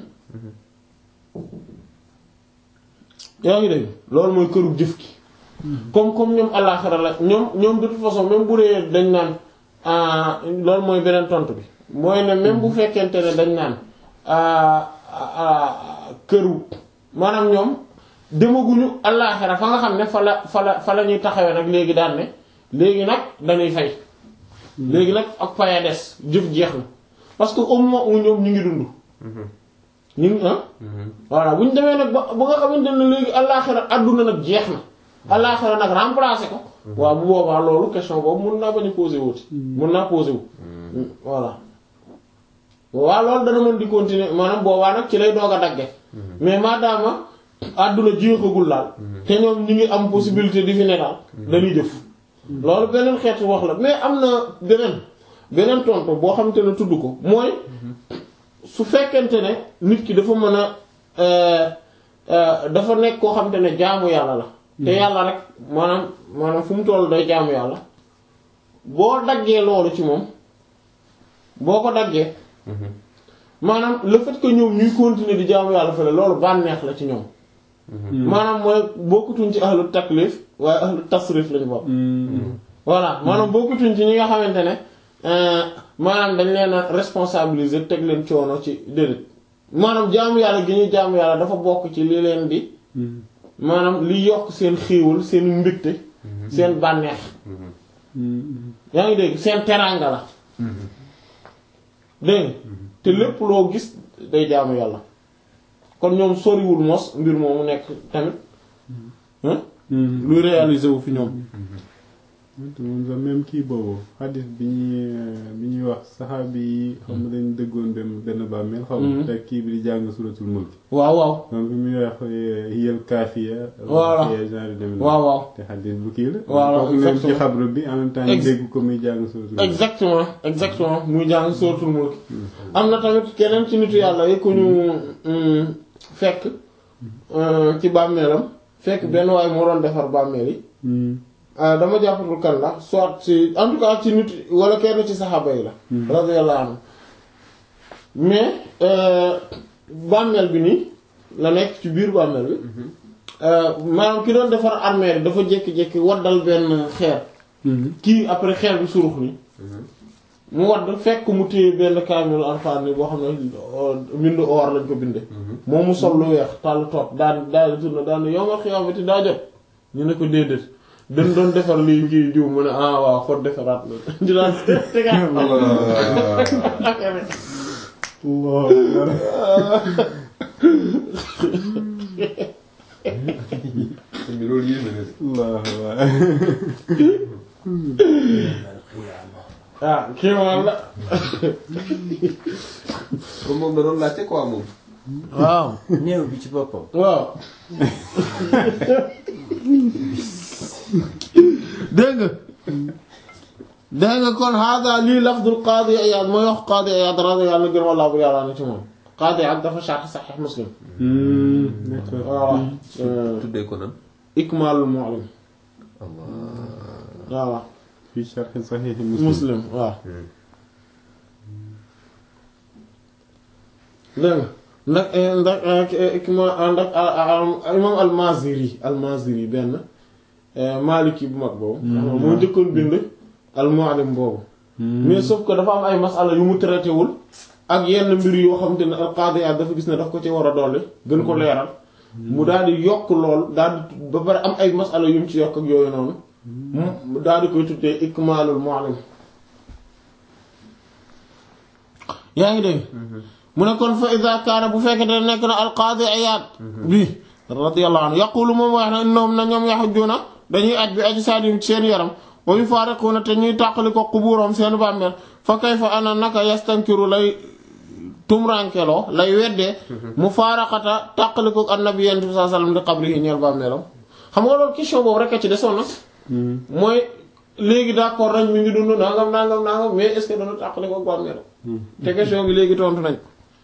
yaa ngi dégg loolu mooy këru jëf gi comme comme ñoom àllaaxira la ñoom ñoom de toute façon même bu dee dañ naan ah, loolu mooy beneen tontu bi mooy ne même bu fekkente ne dañ naan ah, ah, këru maanaam ñoom demaguñu àllaaxira fa nga xam ne fa la fa la fa la ñuy taxawee nag léegi daan ne léegi nag dañuy fay léegi nag ak faya des jëf jeex na parce que au moment où ñoom ñu ngi dund ñu ngi ah voilà bu ñu demee nag ba ba nga xamante ne léegi àllaaxira àdduna nag jeex na àllaaxira nag remplacer ko waaw bu boobaa loolu question boobu mun naa bañ a poser wuti mun naa poser wu voilà waaw loolu dana mën di continuer maanaam boobaa nag ci lay doog a dagge mais maadaama àdduna jeexagul daal te ñoom ñu ngi am possibilité di fi ne daal dañuy jëf loolu beneen xeetu wax la mais am na beneen beneen tontu boo xamante ne tudd ko mooy su fekkente ne nit ki dafa mën a euh, euh, dafa nekk koo xamante ne jaamu yàlla la te yàlla rek maanaam maanaam fu mu toll day jaamu yàlla boo daggee loolu ci moom boo ko daggee maanaam le fait que ñoom ñuy continuer di jaamu yàlla fële loolu bànneex la ci ñoom maanaam mooy bokkutuñ ci ahlu taklif waaye ahlu tasrif lañu bokk voilà maanaam bokkutuñ ci ñi nga xamante ne euh, maanaam dañ leen a responsabiliser teg leen coono ci déedéet maanaam jaamu yàlla gi ñuy jaamu yàlla dafa bokk ci li leen di maanaam li yokk seen xiiwal seen mbégte seen bànneex yaa ngi dégg seen teraanga la dégg nga te lépp loo gis day jaamu yàlla kon ñoom soriwul mos mbir moomu nekk tamit hein luy réaliser wu fi ñoom te moom sax même kii boobu xadis bi ñuy bi ñuy wax saxaabi yi xam nga dañ dëggoon dem benn bàmmeel xaw ma te kii bi di jàng suratul mulk waaw waaw donc bi muy wax hiyal kaafiya Voilà. genre demee waaw waaw te xadis bu kii la Voilà, kooku nekk ci exactement. xabru bi en même temps Ex- dégg ko muy jàng suratul mulk exactement exactement muy jàng suratul mulk am na tamit keneen ci nitu yàlla yi ku ñu mm, fekk euh, ci bàmmeelam fekk benn waaye moo doon defar bàmmeel yi Hmm. ah dama jàppatul kan la soit ci en tout cas ci nit wala kenn ci saxaaba yi la radiyallahu anhu mais euh, bàmmeel bi nii la nekk ci biir bàmmeel bi euh, maanaam ki doon defar armeel dafa jékki-jékki waddal benn xeer Hmm. kii après xeer bi surux ni mu wadd fekk mu téye benn kaamil alxuraan ni boo xam ne mbindu or lañ ko binde moom mu sol lu weex tàll toog daan daal di tourné daan yow ma xiyaamati daa jot ñu ne ko déedéet dañ doon defar lii ngi diw mu ne ah waaw kon defaraat la di daan tegaat Allah sëñ bi loolu yéeme na de. Allah Allah ah kii moom la comme moom da doon laajte quoi moom. waaw néew bi ci boppam waaw dégg nga dégg nga kon hada lii lafdul qaadi Iyaad mooy wax qaadi Iyaad radiyallahu anhu gën wallaahu bu yàlla na ci moom qaadi Iyaad dafa sharh Sahih Muslim d'accord voilà tuddee ko nan Ikmaalul Mu'lim Allah voilà fii sharh sahih muslim Muslim waaw dégg nga ndax ndax ikma ndax imam al-Maziri al-Maziri benn Maliki bu mag boobu moo njëkkoon bind al-Mu'allim boobu mais sauf que dafa am ay masala yu mu traité wul ak yenn mbir yoo xam te ne al-Qadi Iyad dafa gis ne daf ko ci war a dolli gën ko leeral mu daal di yokk lool daal di ba pare am ay masala yu mu ci yokk ak yooyu noonu mu daal di koy tuddee Ikmalul Mu'allim yaa ngi dégg mu ne kon fa ida kaana bu fekkee ne nekk na alqaadi Iyaad bi radiyallahu anhu yaqulu moom wax na ñoom na ñoom yaxujjuuna dañuy aj bi aji saadim ci seen yaram wa yufaariquuna te ñuy tàqali ko qubuuram seen bàmmeel fa kayfa ana naka yastankiru lay tumrankeloo lay weddee mu faaraqata tàqali ko annabi yent bi saa sallam di qabrihi ñeel bàmmeelam xam nga loolu question boobu rek a ci desoon na mooy léegi d'accord nañ mi ngi dund nangam nangam nangam mais est-ce que dana tàqali ko bàmmeelam te question bi léegi tontu nañ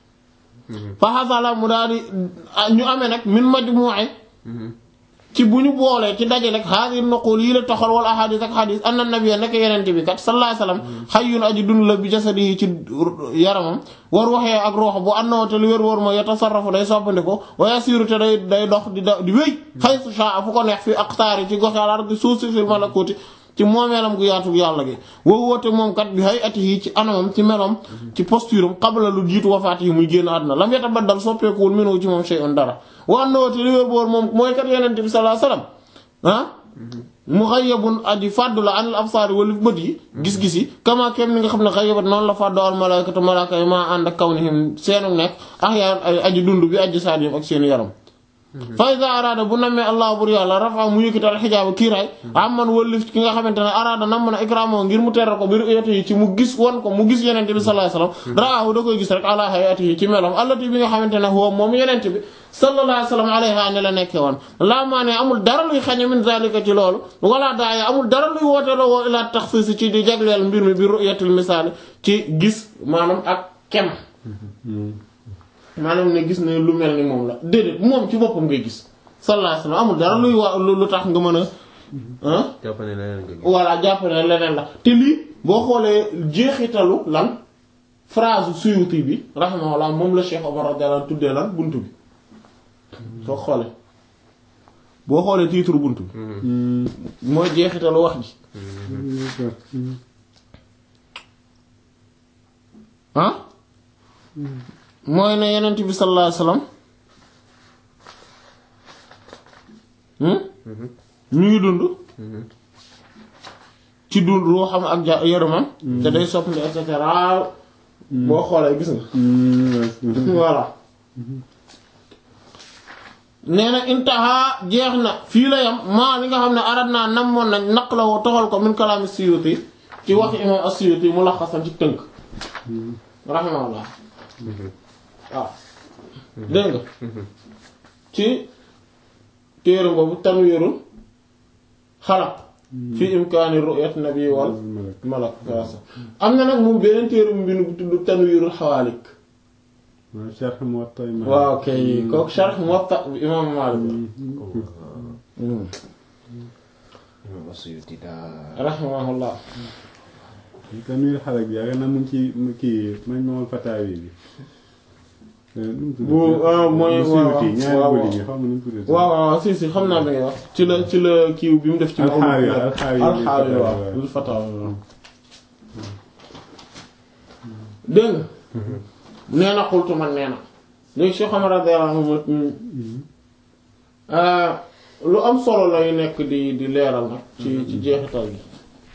fa xasala mu daal di ñu amee nag min majmu'i ci bu ñu boolee ci daje rek haadi nuqul yi la toxal wala ahadis ak hadis anna nabiyya nekk yenente bi kat sallallahu alayhi wasallam hayyun aji dund la bi jasadihi ci yaramam war waxee ak roox bu annoo te lu wér wóor mooy yatasarrafu day soppandiko wa yasiru te day day dox di da di wéy haythu sha'a fu ko neex fi aqtaari ci gox yàlla di suuf si fil malakuti ci moomeelam gu yaatu yàlla gi woo woote moom kat bi hay ati yi ci anamam ci meloom ci posture am qabla lu jiitu wafaat yi muy génn àdduna lam yatabaddal soppeekuwul minhu ci moom shay'un dara wa annahu te li wér boor moom mooy kat yeneen bi sallallahu alayhi wasallam ah mughayyabun aji fàddu la anil absaari wala bët yi gis-gis yi kama kem ni nga xam ne ghayyabat noonu la fàddu al malaykatu malaaka yi maa ànd ak kawnihim seenu nekk ahyaan aji dund bi aji saadiyam ak seenu yaram fa iza araada bu nammee allah bur yàlla rafa mu yëkkatal xijaaba kiiraay amman wëllif ki nga xamante ne araada nam na ikraamo ngir mu teral ko biir yati yi ci mu gis won ko mu gis yenente bi sallallahu alayhi wasallam raahu da koy gis rek ala hayati yi ci melom allati bi nga xamante ne huwa moom yenente bi sallallahu alayhi wasallam alayha ne la nekke woon laa maa ne amul dara luy xañe min zalika ci loolu wala daaya amul dara luy woote la woo ilaa taxsiis ci di jagleel mbir mi bi ru'yatil misaal ci gis maanaam ak kem maanaam ne gis ne lu mel ni moom la déedéet moom ci boppam ngay gis sallallahu alayhi wasallam amul dara luy wa lu tax nga mën a ah jàpp ne leneen nga gis voilà jàpp ne leneen la te lii boo xoolee jeexitalu lan phrase Suyuti bi rahimahullah moom la Cheikh Omar radiyallahu anhu tuddee lan buntu bi soo xoolee boo xoolee titre buntu bi mooy jeexitalu wax ji ah mooy ne yenent bi sallallahu alayhi wasallam ñu ngi dund ci dund ruuxam ak ja yaramam te day soppandi et cetera boo xoolee gis nga voilà nee na intaha jeex na fii la yam maa li nga xam ne arad naa namoon nañ naq la woo toxal ko min kalaami Suyuti ci wax imam as-Suyuti mu laxasan ci tënk rahimahullah waaw dégg nga ci téere boobu tanwiirul xalaq fi imkaani ru'yat nabi wal malak waasa am na nag moom beneen téere bu mbind bu tudd tanwiirul xawaalik waaw sharh Muwatta Maalik. waaw kay kooku sharh Muwatta bi imam Maalik imam As-Suyuti daa rahimahullah Tanwiir Xalaq bi yaakaar naa mu ngi ci mu kii Majmuul Fataawi bi. nu mu tudd? bu ah, mooy Bu waaw Suyuti, ñaari waaw volume yi, xaw ma nu mu tudd. waaw waaw si si xam naa bi ngay wax ci la ci la kiiw bi mu def ci Alxaawi, alxaawi bil alxaawi waaw fataawi, bil fataawi waaw dégg nga nee na xultu man nee na léegi Cheikh Omar radiyallahu anhu lu am solo lay nekk di di leeral nag ci ci jeexital gi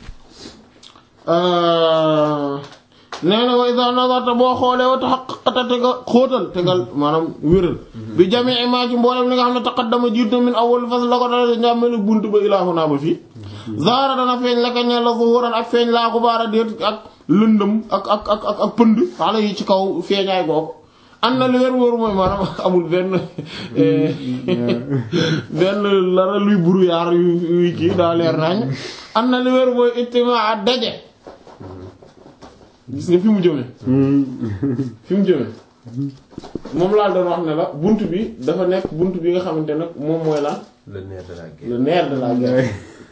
nee na wa iza nazarta boo xoolee wa tahaqqaqta te nga xóotal te nga maanaam wéral bi jamii maa ci mboolem li nga xam ne taqaddama jiit na min awwal fasl la ko dala njàmmelu bunt ba ilaahu naa ba fii zaara dana feeñ la ka ñeel la zuhuran ak feeñ laa xubaara déet ak lëndëm ak ak ak ak ak pënd xale yi ci kaw feeñaay googu am na lu wér wóor mooy maanaam amul benn benn lara luy brouillard yu yu kii daa leer nañ am na lu wér mooy ijtimaa daje gis nga fi mu jëme fi mu jëme moom laa doon wax ne la bunt bi dafa nekk bunt bi nga xamante nag moom mooy lan le nerf de la guerre. le nerf de la guerre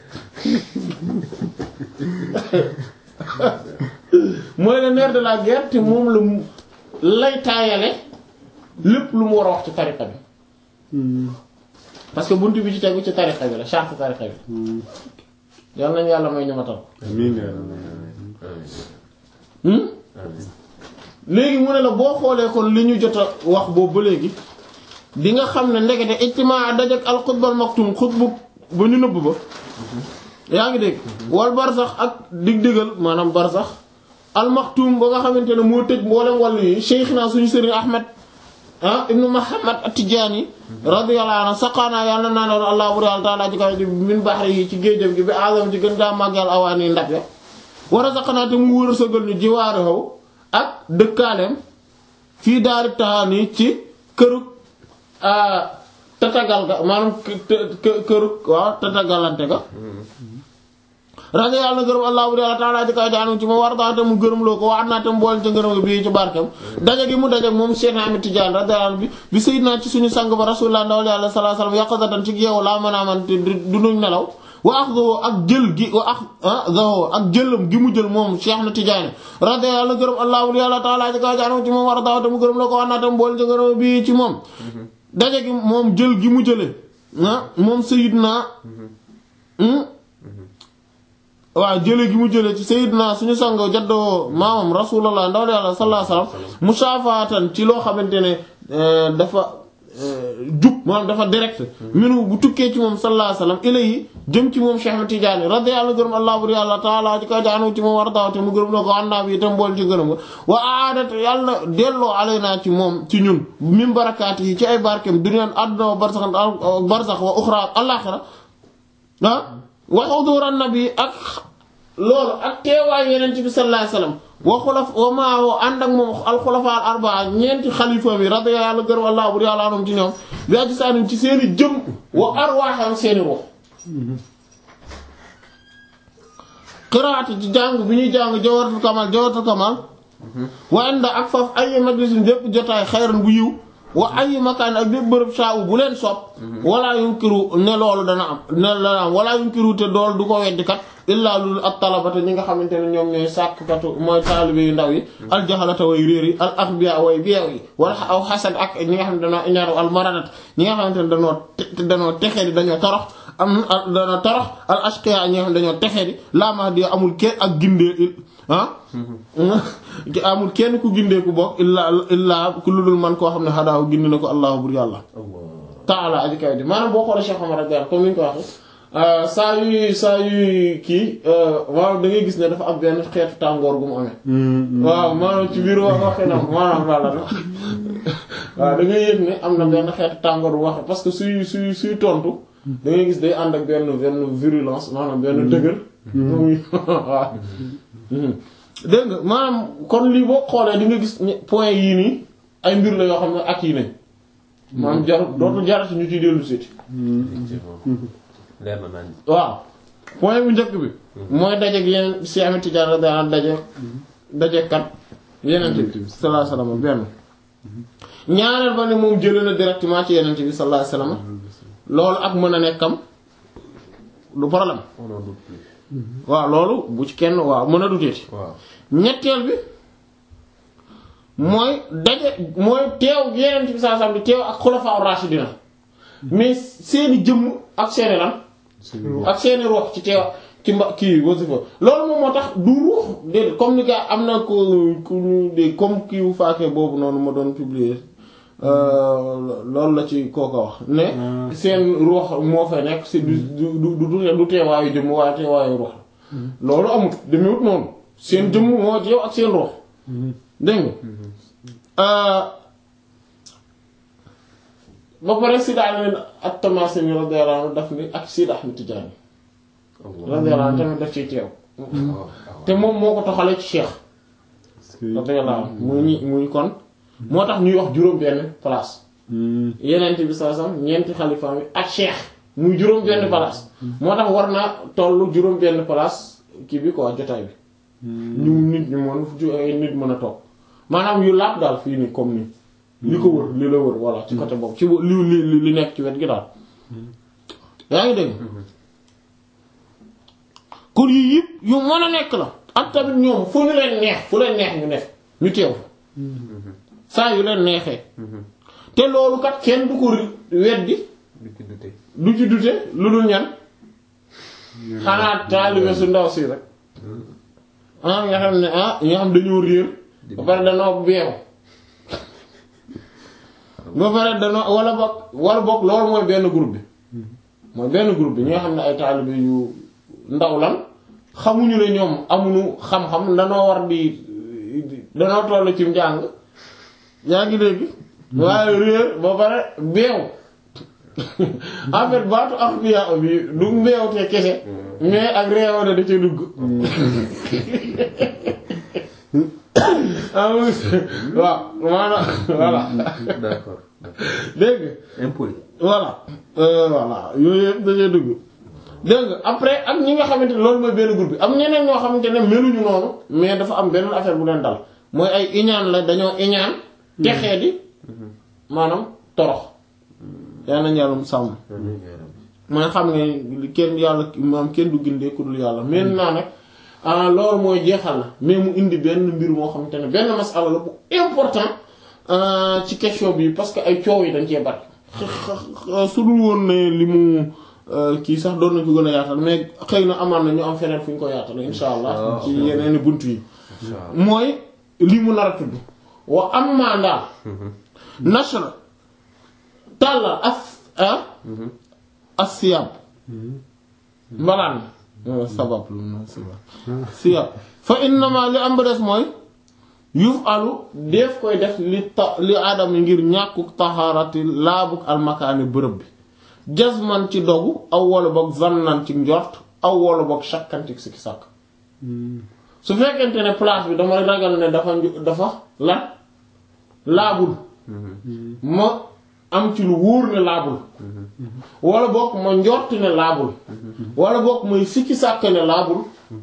mooy le nerf de la guerre te moom la mu lay taayale lépp lu mu war a wax ci tariqa bi parce que buntu bi ci tegu ci tariqa bi la charte tariqa bi yal nañu yàlla may ñamatal amiin hmm léegi mu ne la boo xoolee kon li ñu jot a wax boobu ba léegi di nga xam ne ndekete ijtimaa dajak al xutbal maktum xutbu ba ñu nëbb ba yaa ngi dégg wal barsax ak dig-digal maanaam barsax al maktum ba nga xamante ne moo tëj mboolem wàllu yi cheikh naa suñu sëriñ ahmed ah ibnu muhammad at-tijaani radiyallahu anhu saqaanaa yàlla naa ne allah bur yàlla taala ci kaw ji min baxri yi ci géejam gi bi azam ci gën gaa màggal awaani ndab ya war a saqanaa te mu wër sëgal ñu jiwaari xaw ak dëkkaaleem fii daari taxaani ci kërug tatagal ga maanaam kërug waaw tatagalante ga rajo yàlla na gërëm allah bu yàlla taala ji kaw jaanu ci ma war daante mu gërëm loo ko wax naa te mu boole ca ngërëm ga bii ci barkeem daje gi mu daje moom Cheikh Ahmed Tidiane radiyallahu bi bi sayyidina ci suñu sang ba rasulullah ndawal yàlla sallallahu alayhi wasallam yaqazatan ci yeewu laa mën a man te du nuñ nelaw wa axdahu ak jël gi wa axdahu ak jëlam gi mu jël moom Cheikh na Tidiane radiyallahu na gërëm allah bu yàlla taala ji kaw jaanu ci moom war daante mu gërëm loo ko wax naa te mu boole ca ngërëm ga bii ci moom daje gi moom jël gi mu jële ah moom sayyidina waaw jële gi mu jële ci sayyidina suñu sang jaddoo maamam rasulullah ndaw yàlla sallallahu alayhi wasallam musaafatan ci loo xamante ne dafa jub maanaam dafa direct minu bu tukkee ci moom sallallahu alayhi wasallam ilayhi jëm ci moom Cheikh Ahmed Tidiane radiyallahu gërëm allah bur yàlla taala ci ko jaanu ci moom war dawte mu gërëm na ko àndaa bi itam bool ci gërëm nga wa aadat yàlla delloo alaynaa ci moom ci ñun min barakaati yi ci ay barkeem duniyaan àdduna wa barsax barsax wa uxra al-axira ah wa xuduura nabi ak loolu ak teewaay yeneen bi sallallahu alayhi wasallam wa xulaf wa maahu ànd ak moom alxulafa al arbaa ñeenti xalifa mi radi yàlla gërëm allah bur yàlla anum ci ñoom bi aji saanim ci seeni jëm wa arwaaxam seeni ruux qiraati ci jàng bi ñuy jàng jawaratul kamal jawaratul kamal wa inda ak faf ay majlisin bépp jotaay xayran bu yiw wa ay makaan ak bépp bërëb saawu bu leen sopp wala yunkiru ne loolu dana am ne dana am wala yunkiru te dool du ko weddikat illaa lul ak talabata ñi nga xamante ne ñoom ñooy sàkkatu mooy taalibe yu ndaw yi aljaxalata way réer yi al axbiya way beew yi wala aw xasad ak ñi nga xam ne danoo iñaaru al maradat ñi nga xamante ne danoo danoo texee di dañoo torox am danoo torox al ashqiya ñi nga xam ne dañoo texee di laama di amul kenn ak gindee ah amul kenn ku gindee ku bokk illaa illaa ku ludul man koo xam ne xadaaw gindi na ko allahu bur yàlla taala aji kaw di maanaam boo xoolee Cheikh Omar radiyallahu comme ni ñu ko waxee saa yuy saa yuy kii waaw da ngay gis ne dafa am benn xeetu tàngoor gu mu amee. waaw maanaam ci biir wax waxee na maanaam laa la waaw da ngay yëg ne am na benn xeetu tàngoor bu waxee parce que suy suy suy tontu. da ngay gis day ànd ak benn benn virulence maanaam benn dëgër. waaw. dégg nga maanaam kon lii boo xoolee di nga gis point yii nii ay mbir la yoo xam ne ak yi nañ. maanaam jarul dootul jarati ñu ciy dellu siiti. leer na nañ waaw point bu njëkk bi mooy daje ak yeneen si Ahmed Tidiane radiyallahu anhu daje daje kat yeneen bi sallallahu alayhi wasallam benn ñaareel ba ne moom jëlee na directement ci yeneen bi sallallahu alayhi wasallam loolu ak mën a nekkam du problème on n'en doute plus waaw loolu bu ci kenn waaw mën a duteeti waaw ñetteel bi mooy daje mooy teew yeneen bi sallallahu alayhi wasallam di teew ak xulafaa rashidina mais seeni jëmm ak seeni lan ak seeni ruux ci teew ci mba kii wasifa loolu moom moo tax du ruux déedéet comme ni gaa am na ko ku ñu de comme kii wu faakee boobu noonu ma doon publier loolu la ci kooka wax ne seen ruux moo fa nekk si du du du du teewaayu jëmm waaye teewaayu ruux loolu amut demewut noonu seen jëmm moo teew ak seen ruux dégg nga ba pare si daal leen ak Tamasini radiyallahu anhu daf ni ak Sidi Ahmed Tidiane radiyallahu anhu tamit daf ciy teew te moom moo ko toxalee ci Cheikh radiyallahu anhu muy ñi muy kon moo tax ñuy wax juróom benn place yeneen bi saa sam ñeenti xalifa bi ak cheikh muy juróom benn place moo tax war naa tollu juróom benn place kii bi quoi jotaay bi ñu nit ñu mën ju ay nit mën a toog maanaam yu laab daal fii nii comme nii li ko wër li la wër voilà ci côté boobu ci li li li nekk ci wet gi daal yaa ngi dégg kon yii yëpp yu mën a nekk la ak tamit ñoom fu ñu leen neex fu leen neex ñu nekk ñu teew saa yu leen neexee te loolu kat kenn du ko weddi du ci dute du ci dute lu dul ñan xanaa taalibe su ndaw si rek ah nga xam ne ah nga xam dañoo réer ba pare danoo beew ba pare danoo wala bokk wala bokk loolu mooy benn groupe bi mooy benn groupe bi ñi nga xam ne ay taalibe yu ndaw lan xamuñu ne ñoom amuñu xam-xam danoo war di danoo toll ci njàng yaa ngi dégg waaye réer ba pare beew en fait baatu axbiya bi du mbeew te kese mais ak réew da da ca dugg waaw maanaam voilà d'accord dégg impoli voilà voilà yooyu yëpp dañuy dugg dégg nga après ak ñi nga xamante ne loolu mooy benn groupe bi am ñeneen ñoo xamante ne meluñu noonu mais dafa am benn affaire bu leen dal mooy ay iñaan la dañoo iñaan texee di maanaam torox yaa nañ yàlla sàmm mooy xam ne kenn yàlla maam kenn du gindee ku dul yàlla maintenant nag ah loolu mooy jeexal na mais mu indi benn mbir moo xamante ne benn masala la bu important ci question bi parce que ay coow yi dañ cee bari su dul woon ne li mu kii sax doon nañ ko gën a yaatal mais xëy na amaan na ñu am feneen fu ñu ko yaatal insha allah ci yeneen bunt yi mooy li mu nar a tudd wa am maa ndaal nashra tàllal as ah as siyab mbalaan sabab lu na sabab siyab fa innama li am ba des mooy yuf alu def koy def li ta li aadama ngir ñàkkuk taxaarati laabuk almakaani bërëb bi jazman ci dogu aw wala boog zannan ci njort aw wala boog shakkan ci sikki sàkk su fekkente ne place bi dama ragal ne dafa dafa lan laabul ma am ci lu wóor ne laabul wala boog ma njort ne laabul wala boog may sikki sàkk ne laabul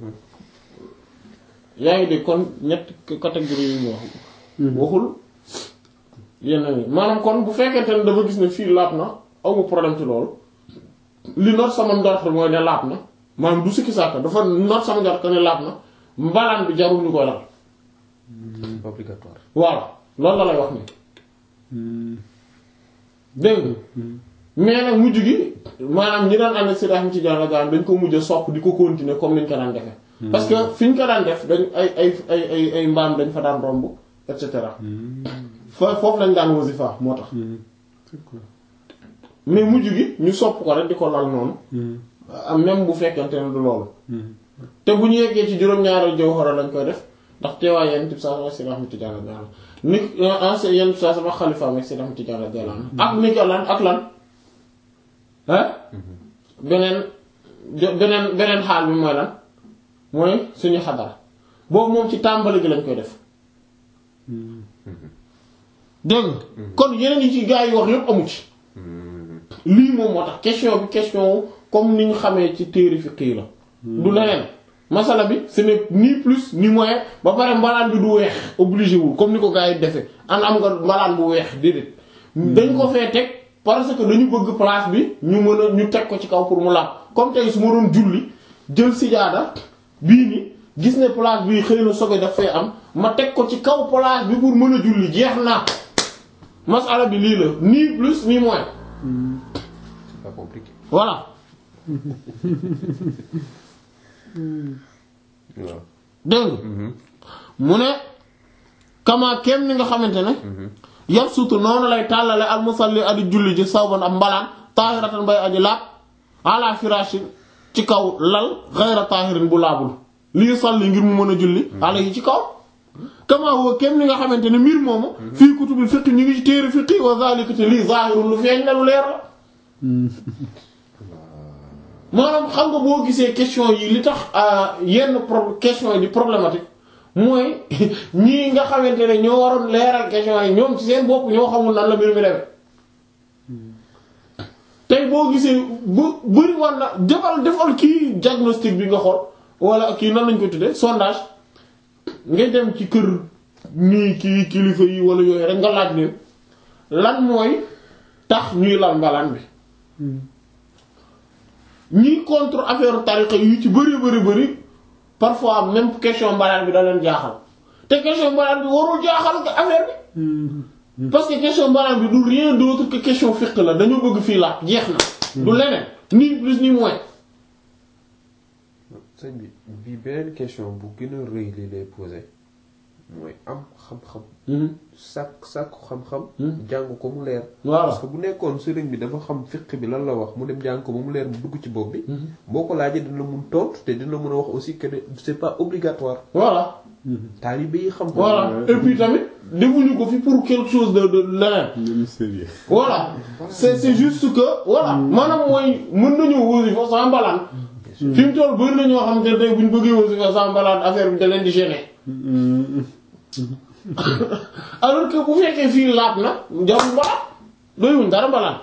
yaa ngi dégg kon ñett catégorie yi mu wax waxul yenn yi maanaam kon bu fekkente ne dafa gis ne fii laab na awma problème ci loolu li noot sama njort mooy ne laab na maanaam du sikki sàkk dafa noot sama njort ne laab na mbalaan bi jarul ñu koy lal obligatoire voilà loolu la lay wax ni dégg nga mais nag mujj gi maanaam ñi daan ànd ak Seydi Ahmed Tidiane Gaane dañ ko mujj a sopp di ko continuer comme niñ ko daan defee parce que fi ñu ko daan def dañ ay ay ay ay ay mbaam dañ fa daan romb et cetera fa foofu lañ daan wasifa moo tax mais mujj gi ñu sopp ko rek di ko lal noonu am même bu fekkente ne du loolu te bu ñu yeggee ci juróom-ñaari jawhara lañ koy def ndax teewaay yenn tib saa sama Seydi Ahmed Tidiane Gaane ni ancien yenn saa sama xalifa ak Seydi Ahmed Tidiane Gaane ak ni ko lan ak lan ah beneen beneen beneen xaal bi mooy lan mooy suñu xadara boobu moom ci tàmbali gi lañ koy def dégg kon yeneen yi ci gaa yi wax yépp amu ci lii moom moo tax question bi question comme ni ñu xamee ci téere fiqh la du leneen masala bi ce n'est ni plus ni moins ba pare mbalaan bi du weex obligé wul comme ni ko gaa yi defee an am nga mbalaan bu weex déedéet dañ ko fee teg parce que dañu bëgg place bi ñu mën a ñu teg ko ci kaw pour mu laab comme tey su ma doon julli jël sijaada bii ni gis ne place bi xëy na sobe daf fee am ma teg ko ci kaw place bi pour mën a julli jeex naa masala bi lii la ni plus ni moins c'est pas compliqué voilà waaw dégg mu ne kama kem ni nga xamante ne yab sutu noonu lay tàllale al musalli adi julli ji sawban ab mbalaan taahiratan bay aji laab ala firashin ci kaw lal ghayra taahirin bu laabul lii salli ngir mu mën a julli ala yi ci kaw kama huwa kem ni nga xamante ne mbir moomu fii kutubil fiqh ñu ngi ci téere fiqh wa zalika te lii zahirun lu feeñ la lu leer la maanaam xam nga boo gisee question yi li tax yenn pro question yi di problématique mooy ñii nga xamante ne ñoo waroon leeral question yi ñoom ci seen bopp ñoo xamul nan la mbir mi demee tey boo gisee bu bëri war na defal defal kii diagnostic bi nga xool wala kii nan lañ ko tuddee sondage nga dem ci kër nii kii kilifa yi wala yooyu rek nga laaj leen lan mooy tax ñuy lal mbalaan bi ñii contre affaire tariqa yu ci bëri bëri bëri parfois même question mbalaan bi da leen jaaxal te question mbalaan bi warul jaaxal affaire bi parce que question mbalaan bi du rien d'autre que question fiqh la dañoo bëgg fii laaj jeex na du leneen ni plus ni moins sëñ bi bii beneen question bu gën a rëy li lay posé mooy am xam-xam sàkk sàkku xam-xam jàng ko mu leer Voilà. parce que bu nekkoon sëriñ bi dafa xam fiq bi lan la wax mu dem jàng ko ba mu leer mu dugg ci bopp bi boo ko laajee dina mun tontu te dina mën a wax aussi que ne c'est pas obligatoire voilà taalibe yi xam ko voilà et puis tamit defuñu ko fi pour quelque chose de de leneen le mystérieux. voilà c'est c'est juste que voilà maanaam mooy mën nañoo wasifa sans mbalaan fi mu toll bëri na ñoo xam te tey bu ñu bëggee wasifa sans mbalaan affaire bi da leen di gêner alors que bu fekkee fii laab na jarul mbalaan doyuñ dara mbalaan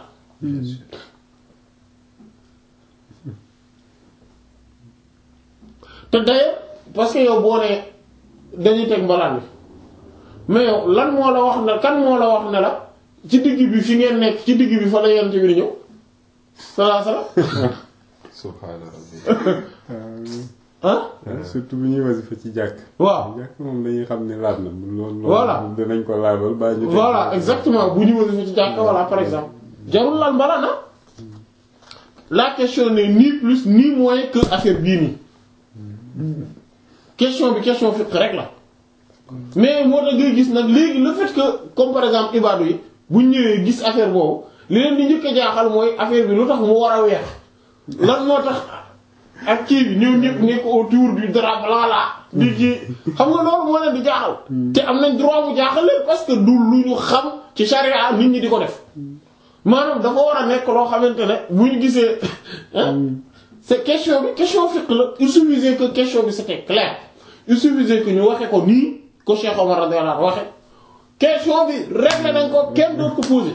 te d'ailleurs parce que yow boo nee dañuy teg mbalaan bi mais yow lan moo la wax ne kan moo la wax ne la ci digg bi fi ngeen nekk ci digg bi fa la yent bi di ñëw salaa sala subhaana rabbi ah surtout bu ñuy wasifa ci jàkk. waaw jàkk moom dañuy xam ne laab na. loolu Voilà. loolu dinañ ko laabal baa ñu. voilà exactement bu ñu wasifa ci jàkka voilà par exemple jarul lal mbalaan na la question n'est ni plus ni moins que affaire bii nii question bi question fiqh rek la mais moo tax ngay gis nag léegi le fait que comme par exemple ibaadu yi bu ñu ñëwee gis affaire boobu li leen di njëkk a jaaxal mooy affaire bi lu tax mu war a weex lan moo tax ak kii bi ñëw ñëpp nekk autour du drap blanc là di kii xam nga loolu moo leen di jaaxal te am nañ droit mu jaaxal leen parce que du lu ñu xam ci charia nit ñi di ko def maanaam dafa war a nekk loo xamante ne bu ñu gisee hein, c'est question bi question fiqh la il suffisait que question bi c'était clair il suffisait que ñu waxe ko nii ko Cheikh Omar radiyallahu anhu waxe question bi réglé nañ ko kenn doot ko posé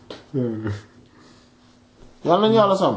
yàlla nañu yàlla sàmm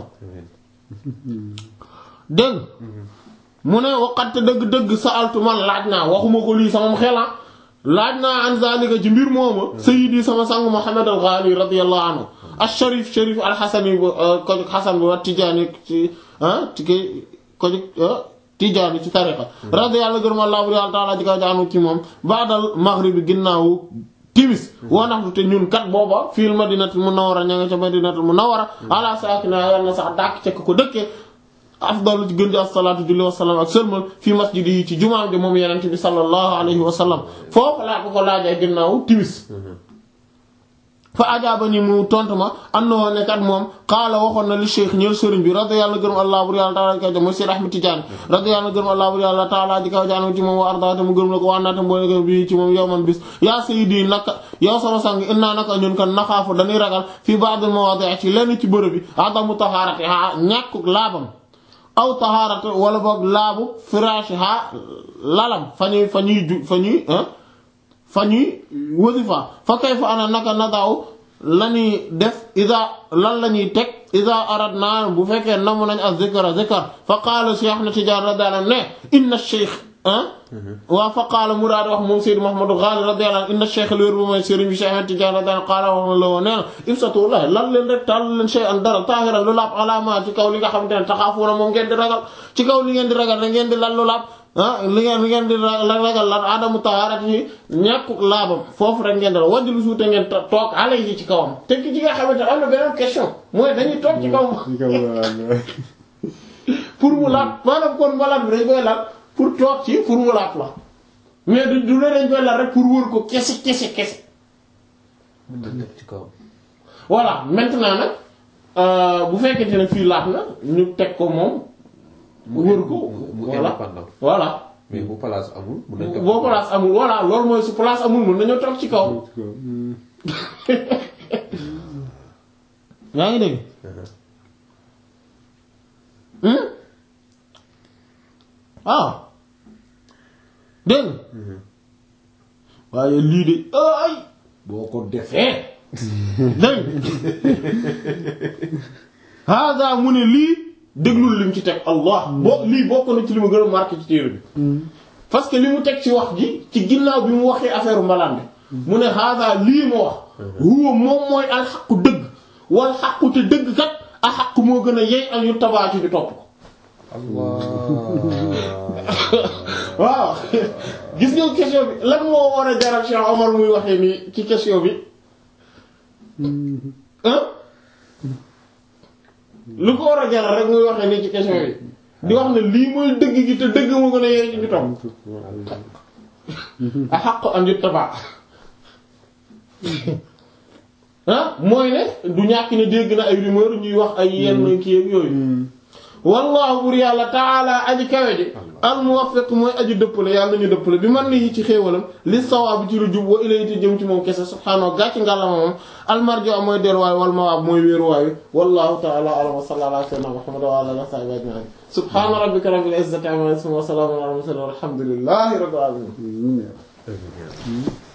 dégg mu ne waqat dëgg-dëgg sa altu man laaj naa waxuma ko lii sama xela laaj naa an zalika ci mbir mooma sayyidi sama sang Muhammad al-Ghali radiyallahu anhu al-Sharif Sharif al-Hasani bu ko jóg Hasan bu wa Tijaani ci ah ci kay ko jóg Tijaani ci tariqa radiyallahu gërëm Allah bu yàlla taala ji kaw jaanu ci moom baadal maghribi ginnaawu timis wanaxtu te ñun kat booba fil madinatul munawwara ña nga ca madinatul munawwara ala saakina yàlla na sax dàkk cekk ko dëkkee afdalu ci gën di asalaatu julli wasalaam ak sëlmal fii masjidi yi ci jumaam ji moom yenente bi sallallahu alayhi wa sallam foofu laa ko ko laajee ginnaaw timis fa ajaaba ni mu tontu ma am na woon ne kat moom xaala waxoon na li cheikh ñeel sëriñ bi radiyallahu gërëm allah bur yàlla taala ji kaw ja mooy Seyd Ahmad Tidiane radiyallahu gërëm allah bur yàlla taala ji kaw jaanam ci moom wa ardaate mu gërëm la ko waanaate mboole gërëm bi ci moom yow man bis yaa sayyidi naka yow sama sang innaa naka ñun kan naxaafu dañuy ragal fii ba'dil mawaadi' ci lenn ci bërëb bi adamu tahaarati ha ñàkku laabam aw tahaarati wala boog laabu firaashi ha lalam fa ñuy fa ñuy ju fa ñuy fa ñuy wasifa fa kayfa ana naka nadaaw lañuy def ida lan la ñuy teg ida aradna bu fekkee namu nañ ak zikra zikar fa qaala Cheikh na Tijaan radiyallahu anhu ne inna cheikh ah waaw fa qaala mu daal di wax moom Seydou Mouhamadou Ghali radiyallahu anhu inna cheikh léer bu mooy sëriñ bi Cheikh na Tijaan radiyallahu anhu qaala wax na la woon nee na ibsatu la lan leen rek tàll leen shay an dara taahiran lu laab alaama ci kaw li nga xamante ne taxaafuuna moom ngeen di ragal ci kaw li ngeen di ragal da ngeen di lan lu laab ah li ngeen li ngeen di ragal lan adamu taharat yi ñàkkuk laabam foofu rek ngeen dara wajjlu suute ngeen toog alay yi ci kawam te ki ci nga xamante am na beneen question mooy dañuy toog ci kawam ci kaw waaw. pour mu laab maanaam kon malaat bi dañ koy laab pour toog ci pour mu laab la mais du du ne dañ koy laab rek pour wër ko kese kese kese mën na teg ci kawam voilà maintenant nag bu fekkente ne fii laab na ñu teg ko moom wër ko mu voilà indépendant voilà mais bu place amul mun nañ boo place amul voilà loolu mooy su place amul mën nañoo toog ci kaw ci kaw. Hmm. yaa ngi dégg ah dégg waaye lii de ay boo ko defee dégg hada mu ne lii déglul lim ci teg allah boo lii bokk na ci li ma gën a marqué ci téere bi parce que li mu teg ci wax ji ci ginnaaw bi mu waxee affaire mbalaan bi mu ne hada lii ma wax huwa moom mooy alxaqu dëgg wal xaqu te dëgg kat a xaq moo gën a yey ak yu tabaatu bi topp ko waaw gis nga question bi lan moo war a jaral Cheikh Omar muy waxee nii ci question bi ah lu ko war a jaral rek muy waxee nii ci question bi di wax ne lii mooy dëgg gi te dëgg moo gën a yey ci bi topp a xaq an yu tabaa ah mooy ne du ñàkk ne dégg na ay rumeur ñuy wax ay yenn kii ak yooyu wallahu bur yàlla taala aji kawe ji al muwaffiq mooy aji dëppale yàlla ñu dëppale bi man ni ci xéewalam li sawaab bi ci lu jub wa ilayhi jëm ci moom kese subhaanahu gàcc ngàllama moom almarjo am mooy delluwaay wal mawaab mooy wéeruwaay wi wallahu taala alam wa sallallahu ala sayyidina muhammad wa ala alihi wa sahbihi ajma'in subhaana rabbika rabbil izzati amma yasifun wa salamun ala al mursalin walhamdulillahi rabbil alamin